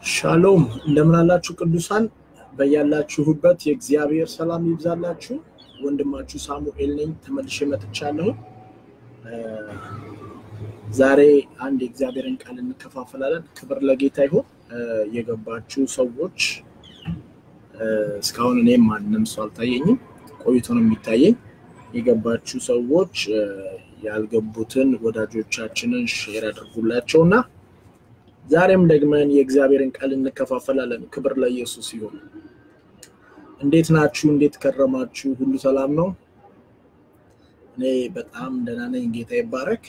ሻሎም እንደምን አላችሁ ቅዱሳን፣ በያላችሁበት የእግዚአብሔር ሰላም ይብዛላችሁ። ወንድማችሁ ሳሙኤል ነኝ፣ ተመልሼ መጥቻለሁ። ዛሬ አንድ የእግዚአብሔርን ቃል እንከፋፈላለን። ክብር ለጌታ ይሁን። የገባችሁ ሰዎች እስካሁን እኔም ማንም ሰው አልታየኝም፣ ቆይቶ ነው የሚታየኝ። የገባችሁ ሰዎች ያልገቡትን ወዳጆቻችንን ሼር አድርጉላቸው እና ዛሬም ደግመን የእግዚአብሔርን ቃል እንከፋፈላለን። ክብር ለኢየሱስ ይሁን። እንዴት ናችሁ? እንዴት ከረማችሁ? ሁሉ ሰላም ነው? እኔ በጣም ደህና ነኝ። ጌታ ይባረክ።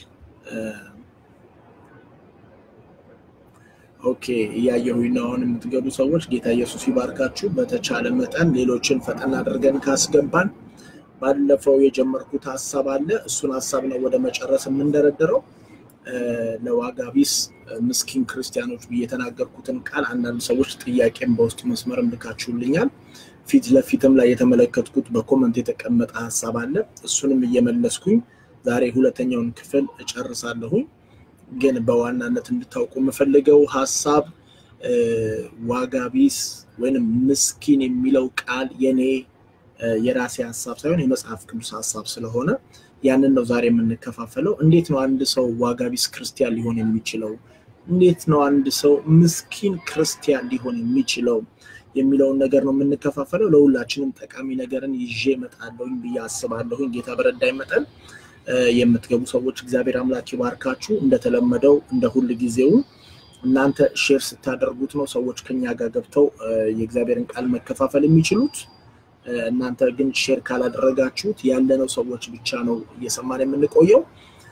ኦኬ፣ እያየሁኝ ነው አሁን የምትገቡ ሰዎች። ጌታ ኢየሱስ ይባርካችሁ። በተቻለ መጠን ሌሎችን ፈጠን አድርገን ካስገባን ባለፈው የጀመርኩት ሀሳብ አለ። እሱን ሀሳብ ነው ወደ መጨረስ የምንደረደረው። ለዋጋ ቢስ ምስኪን ክርስቲያኖች ብዬ የተናገርኩትን ቃል አንዳንድ ሰዎች ጥያቄም በውስጥ መስመርም ልካችሁልኛል። ፊት ለፊትም ላይ የተመለከትኩት በኮመንት የተቀመጠ ሀሳብ አለ። እሱንም እየመለስኩኝ ዛሬ ሁለተኛውን ክፍል እጨርሳለሁኝ። ግን በዋናነት እንድታውቁ የምፈልገው ሀሳብ ዋጋ ቢስ ወይንም ምስኪን የሚለው ቃል የኔ የራሴ ሀሳብ ሳይሆን የመጽሐፍ ቅዱስ ሀሳብ ስለሆነ ያንን ነው ዛሬ የምንከፋፈለው። እንዴት ነው አንድ ሰው ዋጋ ቢስ ክርስቲያን ሊሆን የሚችለው? እንዴት ነው አንድ ሰው ምስኪን ክርስቲያን ሊሆን የሚችለው የሚለውን ነገር ነው የምንከፋፈለው። ለሁላችንም ጠቃሚ ነገርን ይዤ እመጣለሁኝ ብዬ አስባለሁኝ። ጌታ በረዳኝ መጠን የምትገቡ ሰዎች እግዚአብሔር አምላክ ይባርካችሁ። እንደተለመደው እንደ ሁል ጊዜው እናንተ ሼር ስታደርጉት ነው ሰዎች ከኛ ጋር ገብተው የእግዚአብሔርን ቃል መከፋፈል የሚችሉት። እናንተ ግን ሼር ካላደረጋችሁት ያለነው ሰዎች ብቻ ነው እየሰማን የምንቆየው።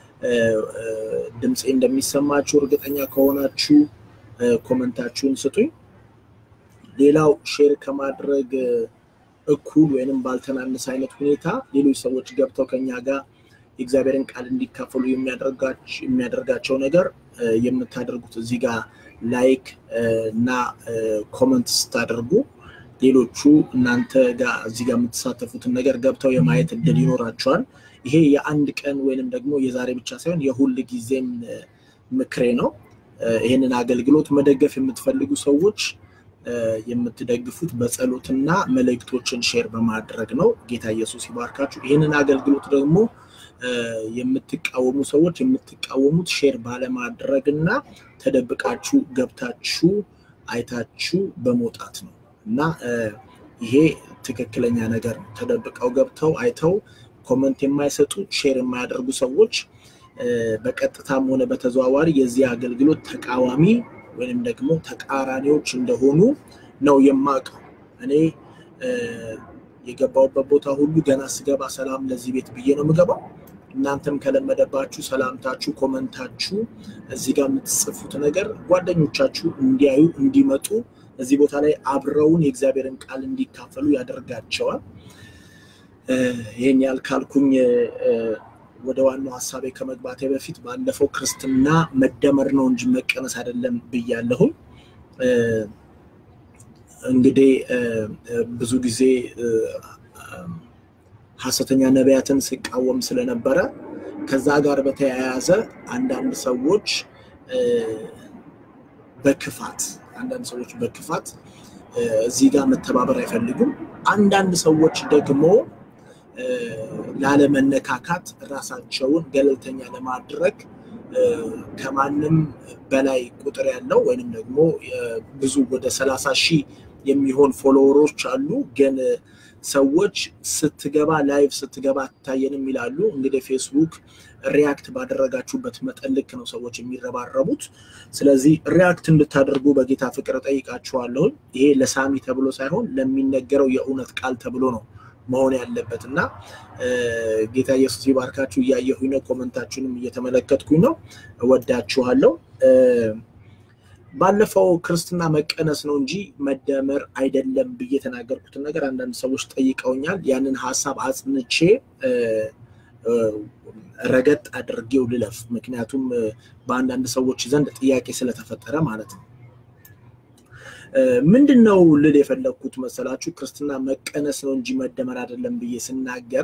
ድምፄ እንደሚሰማችሁ እርግጠኛ ከሆናችሁ ኮመንታችሁን ስጡኝ። ሌላው ሼር ከማድረግ እኩል ወይንም ባልተናነሰ አይነት ሁኔታ ሌሎች ሰዎች ገብተው ከኛ ጋር የእግዚአብሔርን ቃል እንዲካፈሉ የሚያደርጋቸው ነገር የምታደርጉት እዚህ ጋር ላይክ እና ኮመንት ስታደርጉ ሌሎቹ እናንተ ጋር እዚህ ጋር የምትሳተፉትን ነገር ገብተው የማየት እድል ይኖራቸዋል። ይሄ የአንድ ቀን ወይንም ደግሞ የዛሬ ብቻ ሳይሆን የሁል ጊዜም ምክሬ ነው። ይህንን አገልግሎት መደገፍ የምትፈልጉ ሰዎች የምትደግፉት በጸሎትና መልእክቶችን ሼር በማድረግ ነው። ጌታ ኢየሱስ ይባርካችሁ። ይህንን አገልግሎት ደግሞ የምትቃወሙ ሰዎች የምትቃወሙት ሼር ባለማድረግ እና ተደብቃችሁ ገብታችሁ አይታችሁ በመውጣት ነው እና ይሄ ትክክለኛ ነገር ነው። ተደብቀው ገብተው አይተው ኮመንት የማይሰጡ ሼር የማያደርጉ ሰዎች በቀጥታም ሆነ በተዘዋዋሪ የዚህ አገልግሎት ተቃዋሚ ወይንም ደግሞ ተቃራኒዎች እንደሆኑ ነው የማውቀው። እኔ የገባሁበት ቦታ ሁሉ ገና ስገባ ሰላም ለዚህ ቤት ብዬ ነው የምገባው። እናንተም ከለመደባችሁ ሰላምታችሁ፣ ኮመንታችሁ እዚህ ጋር የምትጽፉት ነገር ጓደኞቻችሁ እንዲያዩ እንዲመጡ እዚህ ቦታ ላይ አብረውን የእግዚአብሔርን ቃል እንዲካፈሉ ያደርጋቸዋል። ይህን ያልካልኩኝ ወደ ዋናው ሀሳቤ ከመግባቴ በፊት ባለፈው ክርስትና መደመር ነው እንጂ መቀነስ አይደለም ብያለሁኝ። እንግዲህ ብዙ ጊዜ ሐሰተኛ ነቢያትን ሲቃወም ስለነበረ ከዛ ጋር በተያያዘ አንዳንድ ሰዎች በክፋት አንዳንድ ሰዎች በክፋት እዚህ ጋር መተባበር አይፈልጉም። አንዳንድ ሰዎች ደግሞ ላለመነካካት ራሳቸውን ገለልተኛ ለማድረግ ከማንም በላይ ቁጥር ያለው ወይንም ደግሞ ብዙ ወደ ሰላሳ ሺህ የሚሆን ፎሎወሮች አሉ። ግን ሰዎች ስትገባ ላይቭ ስትገባ አትታየንም ይላሉ። እንግዲህ ፌስቡክ ሪያክት ባደረጋችሁበት መጠን ልክ ነው ሰዎች የሚረባረቡት። ስለዚህ ሪያክት እንድታደርጉ በጌታ ፍቅር ጠይቃችኋለሁ። ይሄ ለሳሚ ተብሎ ሳይሆን ለሚነገረው የእውነት ቃል ተብሎ ነው መሆን ያለበት እና ጌታ ኢየሱስ ይባርካችሁ። እያየሁኝ ነው፣ ኮመንታችሁንም እየተመለከትኩኝ ነው። እወዳችኋለሁ። ባለፈው ክርስትና መቀነስ ነው እንጂ መደመር አይደለም ብዬ የተናገርኩትን ነገር አንዳንድ ሰዎች ጠይቀውኛል። ያንን ሀሳብ አጽንቼ ረገጥ አድርጌው ልለፍ፣ ምክንያቱም በአንዳንድ ሰዎች ዘንድ ጥያቄ ስለተፈጠረ ማለት ነው። ምንድን ነው ልል የፈለግኩት መሰላችሁ? ክርስትና መቀነስ ነው እንጂ መደመር አይደለም ብዬ ስናገር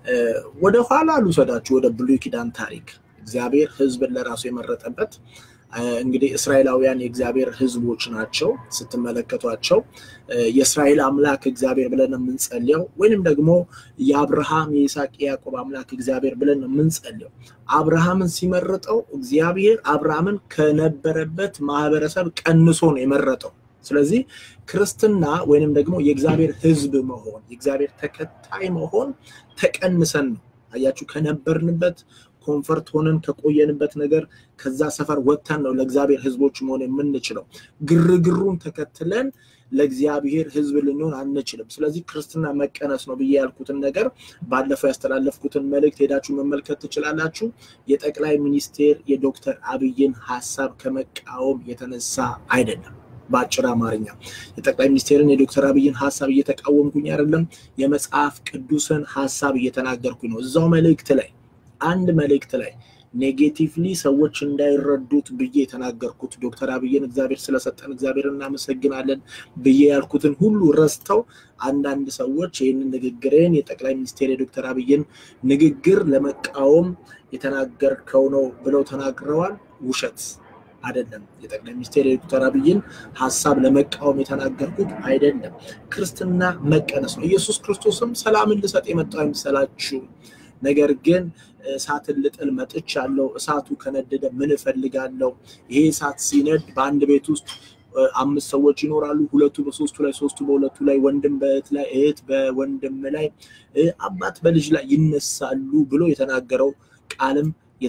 ወደ ኋላ ልውሰዳችሁ፣ ወደ ብሉይ ኪዳን ታሪክ እግዚአብሔር ሕዝብን ለራሱ የመረጠበት እንግዲህ እስራኤላውያን የእግዚአብሔር ሕዝቦች ናቸው። ስትመለከቷቸው የእስራኤል አምላክ እግዚአብሔር ብለን የምንጸልየው ወይንም ደግሞ የአብርሃም የይስሐቅ የያዕቆብ አምላክ እግዚአብሔር ብለን የምንጸልየው አብርሃምን ሲመርጠው እግዚአብሔር አብርሃምን ከነበረበት ማህበረሰብ ቀንሶ ነው የመረጠው። ስለዚህ ክርስትና ወይንም ደግሞ የእግዚአብሔር ሕዝብ መሆን የእግዚአብሔር ተከታይ መሆን ተቀንሰን ነው። አያችሁ ከነበርንበት ኮንፈርት ሆነን ከቆየንበት ነገር ከዛ ሰፈር ወጥተን ነው ለእግዚአብሔር ህዝቦች መሆን የምንችለው። ግርግሩን ተከትለን ለእግዚአብሔር ህዝብ ልንሆን አንችልም። ስለዚህ ክርስትና መቀነስ ነው ብዬ ያልኩትን ነገር ባለፈው ያስተላለፍኩትን መልእክት ሄዳችሁ መመልከት ትችላላችሁ። የጠቅላይ ሚኒስቴር የዶክተር አብይን ሀሳብ ከመቃወም የተነሳ አይደለም። በአጭር አማርኛ የጠቅላይ ሚኒስቴርን የዶክተር አብይን ሀሳብ እየተቃወምኩኝ አይደለም። የመጽሐፍ ቅዱስን ሀሳብ እየተናገርኩኝ ነው። እዛው መልእክት ላይ አንድ መልእክት ላይ ኔጌቲቭሊ ሰዎች እንዳይረዱት ብዬ የተናገርኩት ዶክተር አብይን እግዚአብሔር ስለሰጠን እግዚአብሔር እናመሰግናለን ብዬ ያልኩትን ሁሉ ረስተው አንዳንድ ሰዎች ይህንን ንግግሬን የጠቅላይ ሚኒስቴር የዶክተር አብይን ንግግር ለመቃወም የተናገርከው ነው ብለው ተናግረዋል። ውሸት አይደለም። የጠቅላይ ሚኒስቴር የዶክተር አብይን ሀሳብ ለመቃወም የተናገርኩት አይደለም። ክርስትና መቀነስ ነው። ኢየሱስ ክርስቶስም ሰላምን ልሰጥ የመጣው አይምሰላችሁ ነገር ግን እሳትን ልጥል መጥቻለሁ። እሳቱ ከነደደ ምን እፈልጋለሁ? ይሄ እሳት ሲነድ በአንድ ቤት ውስጥ አምስት ሰዎች ይኖራሉ። ሁለቱ በሶስቱ ላይ፣ ሶስቱ በሁለቱ ላይ፣ ወንድም በእህት ላይ፣ እህት በወንድም ላይ፣ አባት በልጅ ላይ ይነሳሉ ብሎ የተናገረው ቃልም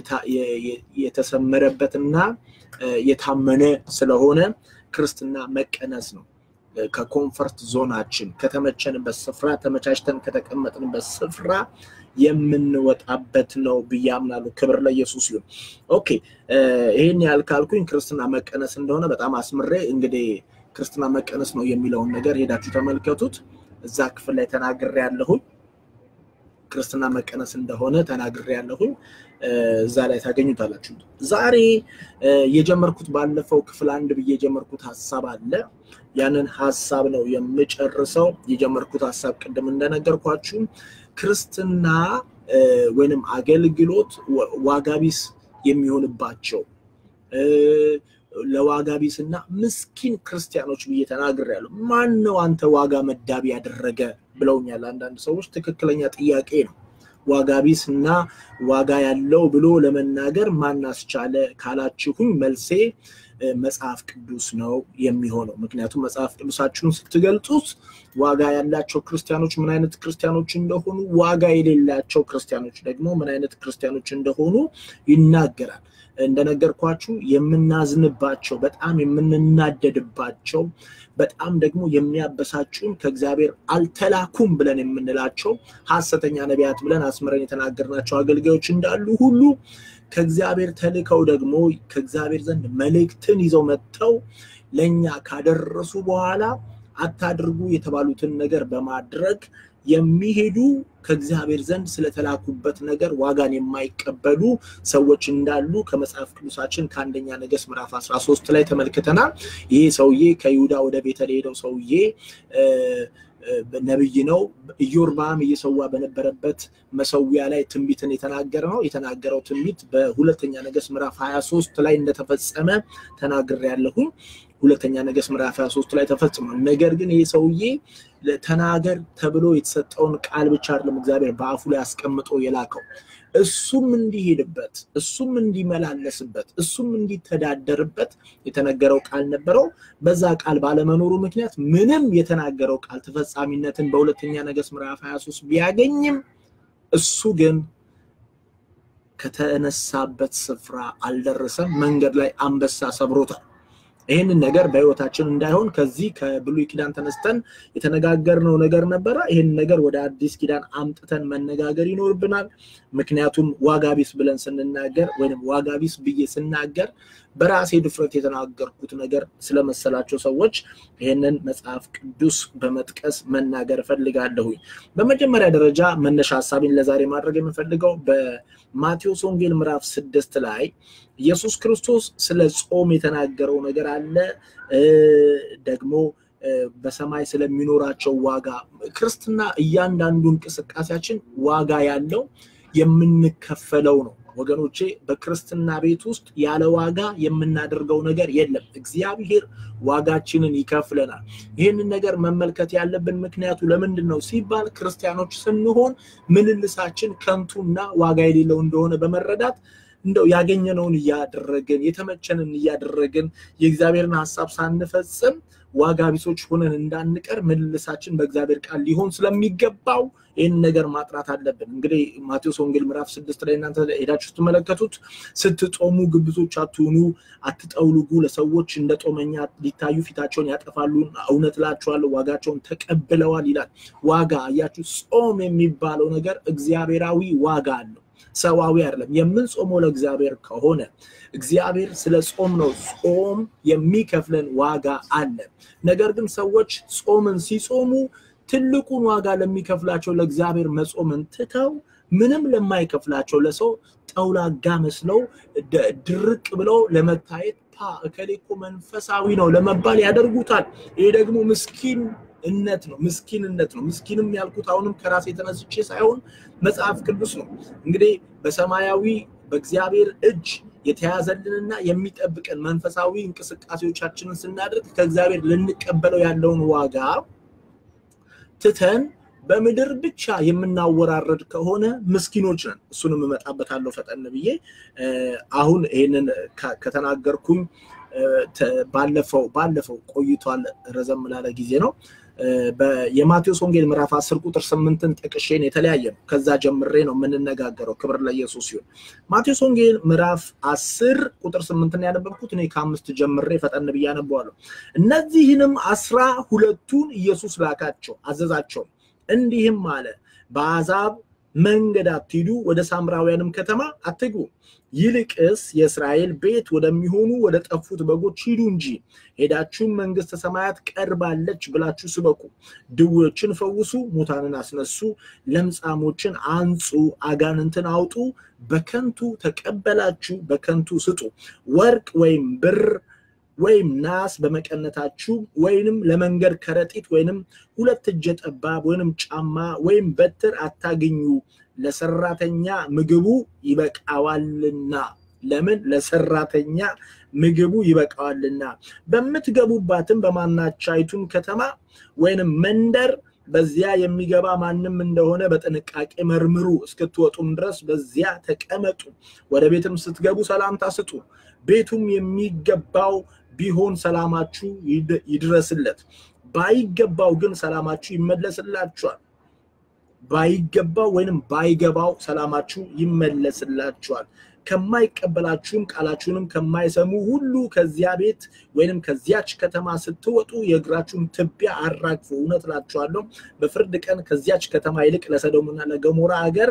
የተሰመረበትና የታመነ ስለሆነ ክርስትና መቀነስ ነው። ከኮንፈርት ዞናችን ከተመቸንበት ስፍራ ተመቻችተን ከተቀመጥንበት ስፍራ የምንወጣበት ነው ብዬ አምናለሁ። ክብር ለኢየሱስ ይሁን። ኦኬ ይህን ያህል ካልኩኝ ክርስትና መቀነስ እንደሆነ በጣም አስምሬ እንግዲህ ክርስትና መቀነስ ነው የሚለውን ነገር ሄዳችሁ ተመልከቱት። እዛ ክፍል ላይ ተናግሬ ያለሁኝ ክርስትና መቀነስ እንደሆነ ተናግሬ ያለሁኝ እዛ ላይ ታገኙታላችሁ። ዛሬ የጀመርኩት ባለፈው ክፍል አንድ ብዬ የጀመርኩት ሀሳብ አለ። ያንን ሀሳብ ነው የምጨርሰው። የጀመርኩት ሀሳብ ቅድም እንደነገርኳችሁ ክርስትና ወይንም አገልግሎት ዋጋቢስ የሚሆንባቸው ለዋጋቢስ እና ምስኪን ክርስቲያኖች ብዬ ተናግሬያለሁ። ማን ነው አንተ ዋጋ መዳቢ ያደረገ ብለውኛል አንዳንድ ሰዎች። ትክክለኛ ጥያቄ ነው። ዋጋቢስ እና ዋጋ ያለው ብሎ ለመናገር ማን አስቻለ ካላችሁኝ መልሴ መጽሐፍ ቅዱስ ነው የሚሆነው። ምክንያቱም መጽሐፍ ቅዱሳችሁን ስትገልጹት ዋጋ ያላቸው ክርስቲያኖች ምን አይነት ክርስቲያኖች እንደሆኑ፣ ዋጋ የሌላቸው ክርስቲያኖች ደግሞ ምን አይነት ክርስቲያኖች እንደሆኑ ይናገራል። እንደነገርኳችሁ የምናዝንባቸው፣ በጣም የምንናደድባቸው፣ በጣም ደግሞ የሚያበሳጩን ከእግዚአብሔር አልተላኩም ብለን የምንላቸው ሐሰተኛ ነቢያት ብለን አስምረን የተናገርናቸው አገልጋዮች እንዳሉ ሁሉ ከእግዚአብሔር ተልከው ደግሞ ከእግዚአብሔር ዘንድ መልእክትን ይዘው መጥተው ለእኛ ካደረሱ በኋላ አታድርጉ የተባሉትን ነገር በማድረግ የሚሄዱ ከእግዚአብሔር ዘንድ ስለተላኩበት ነገር ዋጋን የማይቀበሉ ሰዎች እንዳሉ ከመጽሐፍ ቅዱሳችን ከአንደኛ ነገሥት ምዕራፍ 13 ላይ ተመልክተናል። ይሄ ሰውዬ ከይሁዳ ወደ ቤተል የሄደው ሰውዬ ነብይ ነው። ኢዮርብዓም እየሰዋ በነበረበት መሰዊያ ላይ ትንቢትን የተናገረ ነው። የተናገረው ትንቢት በሁለተኛ ነገሥት ምዕራፍ 23 ላይ እንደተፈጸመ ተናግሬያለሁኝ። ሁለተኛ ነገሥት ምዕራፍ 23 ላይ ተፈጽሟል። ነገር ግን ይህ ሰውዬ ተናገር ተብሎ የተሰጠውን ቃል ብቻ አይደለም እግዚአብሔር በአፉ ላይ አስቀምጦ የላከው እሱም እንዲሄድበት እሱም እንዲመላለስበት እሱም እንዲተዳደርበት የተነገረው ቃል ነበረው። በዛ ቃል ባለመኖሩ ምክንያት ምንም የተናገረው ቃል ተፈጻሚነትን በሁለተኛ ነገሥት ምዕራፍ 23 ቢያገኝም እሱ ግን ከተነሳበት ስፍራ አልደረሰም። መንገድ ላይ አንበሳ ሰብሮታል። ይህንን ነገር በህይወታችን እንዳይሆን ከዚህ ከብሉይ ኪዳን ተነስተን የተነጋገርነው ነገር ነበረ። ይህን ነገር ወደ አዲስ ኪዳን አምጥተን መነጋገር ይኖርብናል። ምክንያቱም ዋጋቢስ ብለን ስንናገር ወይም ዋጋቢስ ብዬ ስናገር በራሴ ድፍረት የተናገርኩት ነገር ስለመሰላቸው ሰዎች ይህንን መጽሐፍ ቅዱስ በመጥቀስ መናገር እፈልጋለሁኝ። በመጀመሪያ ደረጃ መነሻ ሀሳቤን ለዛሬ ማድረግ የምፈልገው በማቴዎስ ወንጌል ምዕራፍ ስድስት ላይ ኢየሱስ ክርስቶስ ስለ ጾም የተናገረው ነገር አለ። ደግሞ በሰማይ ስለሚኖራቸው ዋጋ ክርስትና እያንዳንዱ እንቅስቃሴያችን ዋጋ ያለው የምንከፈለው ነው። ወገኖቼ በክርስትና ቤት ውስጥ ያለ ዋጋ የምናደርገው ነገር የለም። እግዚአብሔር ዋጋችንን ይከፍለናል። ይህንን ነገር መመልከት ያለብን ምክንያቱ ለምንድን ነው ሲባል ክርስቲያኖች ስንሆን ምልልሳችን ከንቱና ዋጋ የሌለው እንደሆነ በመረዳት እንደው ያገኘነውን እያደረግን የተመቸንን እያደረግን የእግዚአብሔርን ሀሳብ ሳንፈጽም ዋጋ ቢሶች ሆነን እንዳንቀር ምልልሳችን በእግዚአብሔር ቃል ሊሆን ስለሚገባው ይህን ነገር ማጥራት አለብን። እንግዲህ ማቴዎስ ወንጌል ምዕራፍ ስድስት ላይ እናንተ ሄዳችሁ ስትመለከቱት ስትጾሙ ግብዞች አትሁኑ፣ አትጠውልጉ፣ ለሰዎች እንደ ጦመኛ ሊታዩ ፊታቸውን ያጠፋሉ፣ እውነት እላችኋለሁ ዋጋቸውን ተቀብለዋል ይላል። ዋጋ አያችሁ፣ ጾም የሚባለው ነገር እግዚአብሔራዊ ዋጋ አለው። ሰዋዊ አይደለም። የምንጾመው ለእግዚአብሔር ከሆነ እግዚአብሔር ስለ ጾም ነው። ጾም የሚከፍለን ዋጋ አለ። ነገር ግን ሰዎች ጾምን ሲጾሙ ትልቁን ዋጋ ለሚከፍላቸው ለእግዚአብሔር መጾምን ትተው ምንም ለማይከፍላቸው ለሰው ጠውላጋ መስለው ድርቅ ብለው ለመታየት ፓ እከሌ እኮ መንፈሳዊ ነው ለመባል ያደርጉታል። ይሄ ደግሞ ምስኪን እነት ነው ምስኪንነት ነው። ምስኪንም ያልኩት አሁንም ከራሴ የተነስቼ ሳይሆን መጽሐፍ ቅዱስ ነው። እንግዲህ በሰማያዊ በእግዚአብሔር እጅ የተያዘልንና የሚጠብቀን መንፈሳዊ እንቅስቃሴዎቻችንን ስናደርግ ከእግዚአብሔር ልንቀበለው ያለውን ዋጋ ትተን በምድር ብቻ የምናወራረድ ከሆነ ምስኪኖች ነን። እሱንም እመጣበታለሁ ፈጠን ብዬ። አሁን ይሄንን ከተናገርኩኝ ባለፈው ባለፈው ቆይቷል፣ ረዘም ላለ ጊዜ ነው። የማቴዎስ ወንጌል ምዕራፍ 10 ቁጥር 8ን ጠቅሼን የተለያየ ነው። ከዛ ጀምሬ ነው የምንነጋገረው። ክብር ለኢየሱስ ሲሆን ማቴዎስ ወንጌል ምዕራፍ 10 ቁጥር 8ን ያነበብኩት እኔ ከአምስት ጀምሬ ፈጠን ብዬ አነበዋለሁ። እነዚህንም አስራ ሁለቱን ኢየሱስ ላካቸው አዘዛቸው፣ እንዲህም አለ በአሕዛብ መንገድ አትሂዱ፣ ወደ ሳምራውያንም ከተማ አትግቡ ይልቅስ የእስራኤል ቤት ወደሚሆኑ ወደ ጠፉት በጎች ሂዱ እንጂ ሄዳችሁም መንግስተ ሰማያት ቀርባለች ብላችሁ ስበኩ። ድዌዎችን ፈውሱ፣ ሙታንን አስነሱ፣ ለምጻሞችን አንጹ፣ አጋንንትን አውጡ። በከንቱ ተቀበላችሁ፣ በከንቱ ስጡ። ወርቅ ወይም ብር ወይም ናስ በመቀነታችሁ ወይንም ለመንገድ ከረጢት ወይንም ሁለት እጀ ጠባብ ወይንም ጫማ ወይም በትር አታገኙ ለሰራተኛ ምግቡ ይበቃዋልና። ለምን? ለሰራተኛ ምግቡ ይበቃዋልና። በምትገቡባትም በማናቻይቱም ከተማ ወይንም መንደር በዚያ የሚገባ ማንም እንደሆነ በጥንቃቄ መርምሩ፣ እስክትወጡም ድረስ በዚያ ተቀመጡ። ወደ ቤትም ስትገቡ ሰላምታ ስጡ። ቤቱም የሚገባው ቢሆን ሰላማችሁ ይድረስለት፣ ባይገባው ግን ሰላማችሁ ይመለስላችኋል። ባይገባው ወይንም ባይገባው ሰላማችሁ ይመለስላችኋል። ከማይቀበላችሁም ቃላችሁንም ከማይሰሙ ሁሉ ከዚያ ቤት ወይንም ከዚያች ከተማ ስትወጡ የእግራችሁን ትቢያ አራግፉ። እውነት እላችኋለሁ በፍርድ ቀን ከዚያች ከተማ ይልቅ ለሰዶምና ለገሞራ ሀገር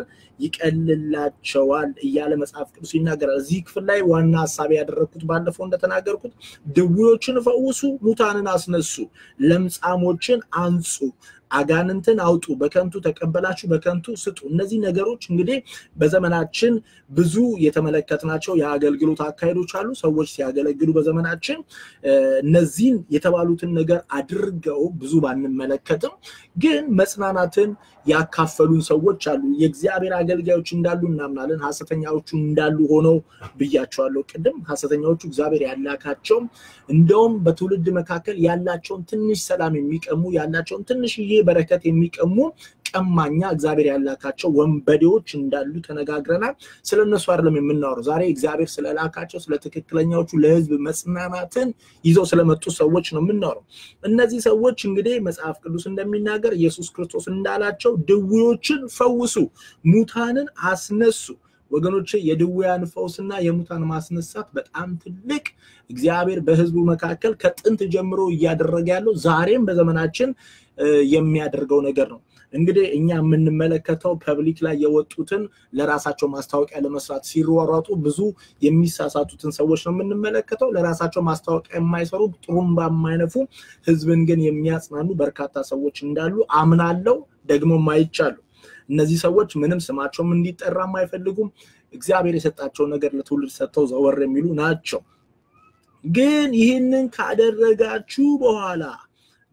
ይቀልላቸዋል እያለ መጽሐፍ ቅዱስ ይናገራል። እዚህ ክፍል ላይ ዋና ሀሳብ ያደረግኩት ባለፈው እንደተናገርኩት ድዌዎችን ፈውሱ፣ ሙታንን አስነሱ፣ ለምጻሞችን አንጹ አጋንንትን አውጡ፣ በከንቱ ተቀበላችሁ፣ በከንቱ ስጡ። እነዚህ ነገሮች እንግዲህ በዘመናችን ብዙ የተመለከትናቸው የአገልግሎት አካሄዶች አሉ። ሰዎች ሲያገለግሉ በዘመናችን እነዚህን የተባሉትን ነገር አድርገው ብዙ ባንመለከትም ግን መጽናናትን ያካፈሉን ሰዎች አሉ። የእግዚአብሔር አገልጋዮች እንዳሉ እናምናለን። ሐሰተኛዎቹ እንዳሉ ሆነው ብያቸዋለሁ ቅድም። ሐሰተኛዎቹ እግዚአብሔር ያላካቸው እንደውም በትውልድ መካከል ያላቸውን ትንሽ ሰላም የሚቀሙ ያላቸውን ትንሽዬ በረከት የሚቀሙ ቀማኛ እግዚአብሔር ያላካቸው ወንበዴዎች እንዳሉ ተነጋግረናል። ስለ እነሱ አይደለም የምናወራው ዛሬ። እግዚአብሔር ስለላካቸው ስለ ትክክለኛዎቹ ለሕዝብ መጽናናትን ይዘው ስለመጡ ሰዎች ነው የምናወራው። እነዚህ ሰዎች እንግዲህ መጽሐፍ ቅዱስ እንደሚናገር ኢየሱስ ክርስቶስ እንዳላቸው ድዌዎችን ፈውሱ፣ ሙታንን አስነሱ። ወገኖች የድውያን ፈውስና የሙታን ማስነሳት በጣም ትልቅ እግዚአብሔር በህዝቡ መካከል ከጥንት ጀምሮ እያደረገ ያለው ዛሬም በዘመናችን የሚያደርገው ነገር ነው። እንግዲህ እኛ የምንመለከተው ፐብሊክ ላይ የወጡትን ለራሳቸው ማስታወቂያ ለመስራት ሲሯሯጡ ብዙ የሚሳሳቱትን ሰዎች ነው የምንመለከተው። ለራሳቸው ማስታወቂያ የማይሰሩ ጥሩምባ የማይነፉ ህዝብን ግን የሚያጽናኑ በርካታ ሰዎች እንዳሉ አምናለው፣ ደግሞም አይቻሉ። እነዚህ ሰዎች ምንም ስማቸውም እንዲጠራም አይፈልጉም። እግዚአብሔር የሰጣቸውን ነገር ለትውልድ ሰጥተው ዘወር የሚሉ ናቸው። ግን ይህንን ካደረጋችሁ በኋላ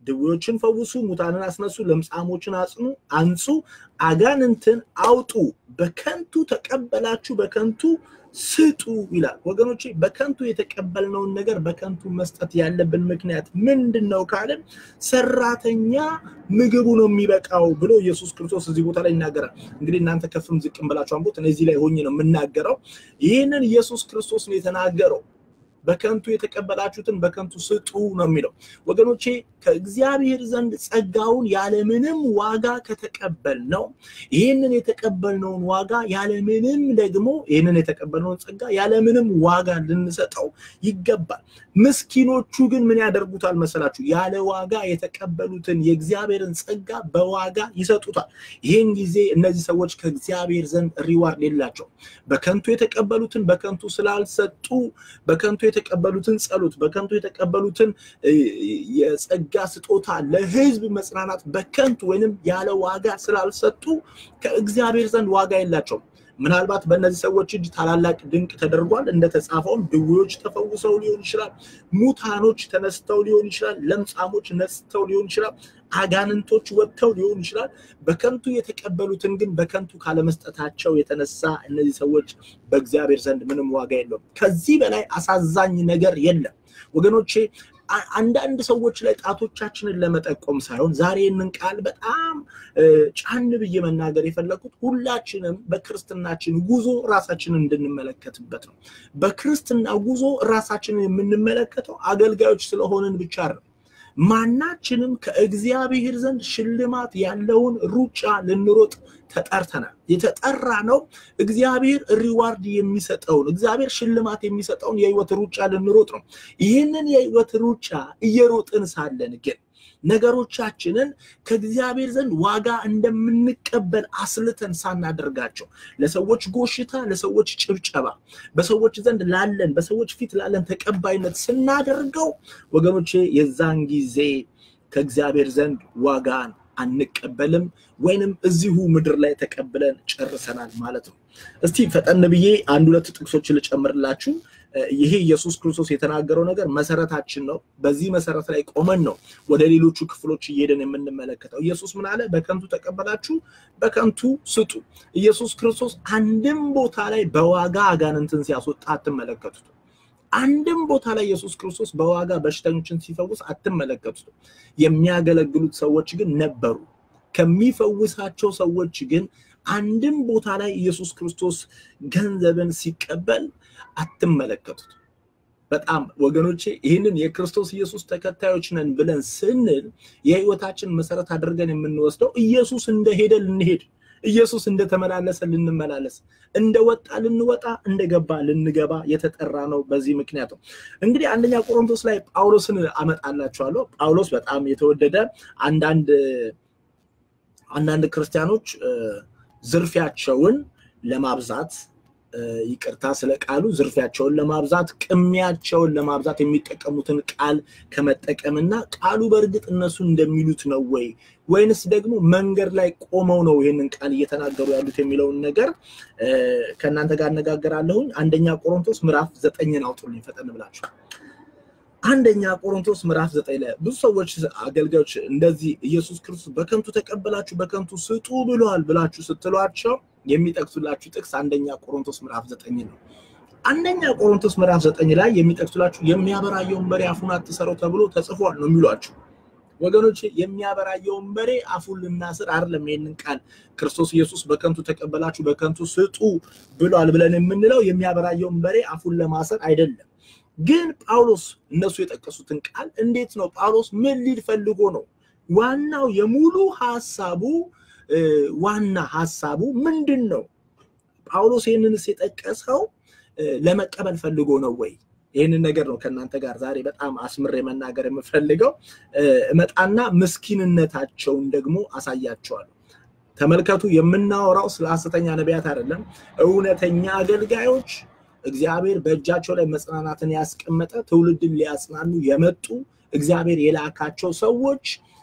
ድዌዎችን ፈውሱ፣ ሙታንን አስነሱ፣ ለምጻሞችን አጽኑ፣ አንጹ፣ አጋንንትን አውጡ፣ በከንቱ ተቀበላችሁ፣ በከንቱ ስጡ ይላል። ወገኖቼ በከንቱ የተቀበልነውን ነገር በከንቱ መስጠት ያለብን ምክንያት ምንድን ነው ካልን ሰራተኛ ምግቡ ነው የሚበቃው ብሎ ኢየሱስ ክርስቶስ እዚህ ቦታ ላይ ይናገራል። እንግዲህ እናንተ ከፍም ዝቅም ብላችሁ አንቦት፣ እዚህ ላይ ሆኜ ነው የምናገረው። ይህንን ኢየሱስ ክርስቶስ ነው የተናገረው። በከንቱ የተቀበላችሁትን በከንቱ ስጡ ነው የሚለው። ወገኖቼ ከእግዚአብሔር ዘንድ ጸጋውን ያለምንም ዋጋ ከተቀበል ነው ይህንን የተቀበልነውን ዋጋ ያለምንም ደግሞ ይህንን የተቀበልነውን ጸጋ ያለምንም ዋጋ ልንሰጠው ይገባል። ምስኪኖቹ ግን ምን ያደርጉታል መሰላችሁ? ያለ ዋጋ የተቀበሉትን የእግዚአብሔርን ጸጋ በዋጋ ይሰጡታል። ይህን ጊዜ እነዚህ ሰዎች ከእግዚአብሔር ዘንድ ሪዋርድ የላቸው። በከንቱ የተቀበሉትን በከንቱ ስላልሰጡ በከንቱ የተቀበሉትን ጸሎት በከንቱ የተቀበሉትን የጸጋ ስጦታ ለሕዝብ መጽናናት በከንቱ ወይንም ያለ ዋጋ ስላልሰጡ ከእግዚአብሔር ዘንድ ዋጋ የላቸውም። ምናልባት በእነዚህ ሰዎች እጅ ታላላቅ ድንቅ ተደርጓል። እንደተጻፈውም ድዌዎች ተፈውሰው ሊሆን ይችላል። ሙታኖች ተነስተው ሊሆን ይችላል። ለምጻሞች ነጽተው ሊሆን ይችላል። አጋንንቶች ወጥተው ሊሆን ይችላል። በከንቱ የተቀበሉትን ግን በከንቱ ካለመስጠታቸው የተነሳ እነዚህ ሰዎች በእግዚአብሔር ዘንድ ምንም ዋጋ የለውም። ከዚህ በላይ አሳዛኝ ነገር የለም ወገኖቼ። አንዳንድ ሰዎች ላይ ጣቶቻችንን ለመጠቆም ሳይሆን ዛሬ ይህንን ቃል በጣም ጫን ብዬ መናገር የፈለኩት ሁላችንም በክርስትናችን ጉዞ ራሳችንን እንድንመለከትበት ነው። በክርስትና ጉዞ ራሳችንን የምንመለከተው አገልጋዮች ስለሆንን ብቻ ነው። ማናችንም ከእግዚአብሔር ዘንድ ሽልማት ያለውን ሩጫ ልንሮጥ ተጠርተናል። የተጠራ ነው እግዚአብሔር ሪዋርድ የሚሰጠውን እግዚአብሔር ሽልማት የሚሰጠውን የህይወት ሩጫ ልንሮጥ ነው። ይህንን የህይወት ሩጫ እየሮጥን ሳለን ግን ነገሮቻችንን ከእግዚአብሔር ዘንድ ዋጋ እንደምንቀበል አስልተን ሳናደርጋቸው ለሰዎች ጎሽታ፣ ለሰዎች ጭብጨባ፣ በሰዎች ዘንድ ላለን በሰዎች ፊት ላለን ተቀባይነት ስናደርገው ወገኖቼ የዛን ጊዜ ከእግዚአብሔር ዘንድ ዋጋን አንቀበልም ወይንም እዚሁ ምድር ላይ ተቀብለን ጨርሰናል ማለት ነው። እስቲ ፈጠን ብዬ አንድ ሁለት ጥቅሶችን ልጨምርላችሁ። ይሄ ኢየሱስ ክርስቶስ የተናገረው ነገር መሰረታችን ነው። በዚህ መሰረት ላይ ቆመን ነው ወደ ሌሎቹ ክፍሎች እየሄደን የምንመለከተው። ኢየሱስ ምን አለ? በከንቱ ተቀበላችሁ፣ በከንቱ ስጡ። ኢየሱስ ክርስቶስ አንድም ቦታ ላይ በዋጋ አጋንንትን ሲያስወጣ አትመለከቱት። አንድም ቦታ ላይ ኢየሱስ ክርስቶስ በዋጋ በሽተኞችን ሲፈውስ አትመለከቱት። የሚያገለግሉት ሰዎች ግን ነበሩ። ከሚፈውሳቸው ሰዎች ግን አንድም ቦታ ላይ ኢየሱስ ክርስቶስ ገንዘብን ሲቀበል አትመለከቱት። በጣም ወገኖቼ ይህንን የክርስቶስ ኢየሱስ ተከታዮች ነን ብለን ስንል የህይወታችን መሰረት አድርገን የምንወስደው ኢየሱስ እንደሄደ ልንሄድ፣ ኢየሱስ እንደተመላለሰ ልንመላለስ፣ እንደወጣ ልንወጣ፣ እንደገባ ልንገባ የተጠራ ነው። በዚህ ምክንያት ነው እንግዲህ አንደኛ ቆሮንቶስ ላይ ጳውሎስን አመጣላችኋለሁ። ጳውሎስ በጣም የተወደደ አንዳንድ አንዳንድ ክርስቲያኖች ዝርፊያቸውን ለማብዛት ይቅርታ ስለ ቃሉ ዝርፊያቸውን ለማብዛት ቅሚያቸውን ለማብዛት የሚጠቀሙትን ቃል ከመጠቀምና ቃሉ በእርግጥ እነሱ እንደሚሉት ነው ወይ ወይንስ ደግሞ መንገድ ላይ ቆመው ነው ይህንን ቃል እየተናገሩ ያሉት የሚለውን ነገር ከእናንተ ጋር አነጋገራለሁኝ። አንደኛ ቆሮንቶስ ምዕራፍ ዘጠኝን አውጡልኝ ፈጠን ብላችሁ። አንደኛ ቆሮንቶስ ምዕራፍ ዘጠኝ ላይ ብዙ ሰዎች አገልጋዮች እንደዚህ ኢየሱስ ክርስቶስ በከንቱ ተቀበላችሁ በከንቱ ስጡ ብሏል ብላችሁ ስትሏቸው የሚጠቅሱላችሁ ጥቅስ አንደኛ ቆሮንቶስ ምዕራፍ ዘጠኝ ነው። አንደኛ ቆሮንቶስ ምዕራፍ ዘጠኝ ላይ የሚጠቅሱላችሁ የሚያበራየውን በሬ አፉን አትሰረው ተብሎ ተጽፏል ነው የሚሏችሁ። ወገኖች የሚያበራየውን በሬ አፉን ልናስር አይደለም። ይህንን ቃል ክርስቶስ ኢየሱስ በከንቱ ተቀበላችሁ በከንቱ ስጡ ብሏል ብለን የምንለው የሚያበራየውን በሬ አፉን ለማሰር አይደለም። ግን ጳውሎስ እነሱ የጠቀሱትን ቃል እንዴት ነው ጳውሎስ ምን ሊል ፈልጎ ነው? ዋናው የሙሉ ሀሳቡ ዋና ሀሳቡ ምንድን ነው? ጳውሎስ ይህንንስ የጠቀሰው ለመቀበል ፈልጎ ነው ወይ? ይህንን ነገር ነው ከእናንተ ጋር ዛሬ በጣም አስምሬ መናገር የምፈልገው። እመጣና ምስኪንነታቸውን ደግሞ አሳያቸዋለሁ። ተመልከቱ፣ የምናወራው ስለ ሐሰተኛ ነቢያት አይደለም። እውነተኛ አገልጋዮች እግዚአብሔር በእጃቸው ላይ መጽናናትን ያስቀመጠ ትውልድን ሊያጽናኑ የመጡ እግዚአብሔር የላካቸው ሰዎች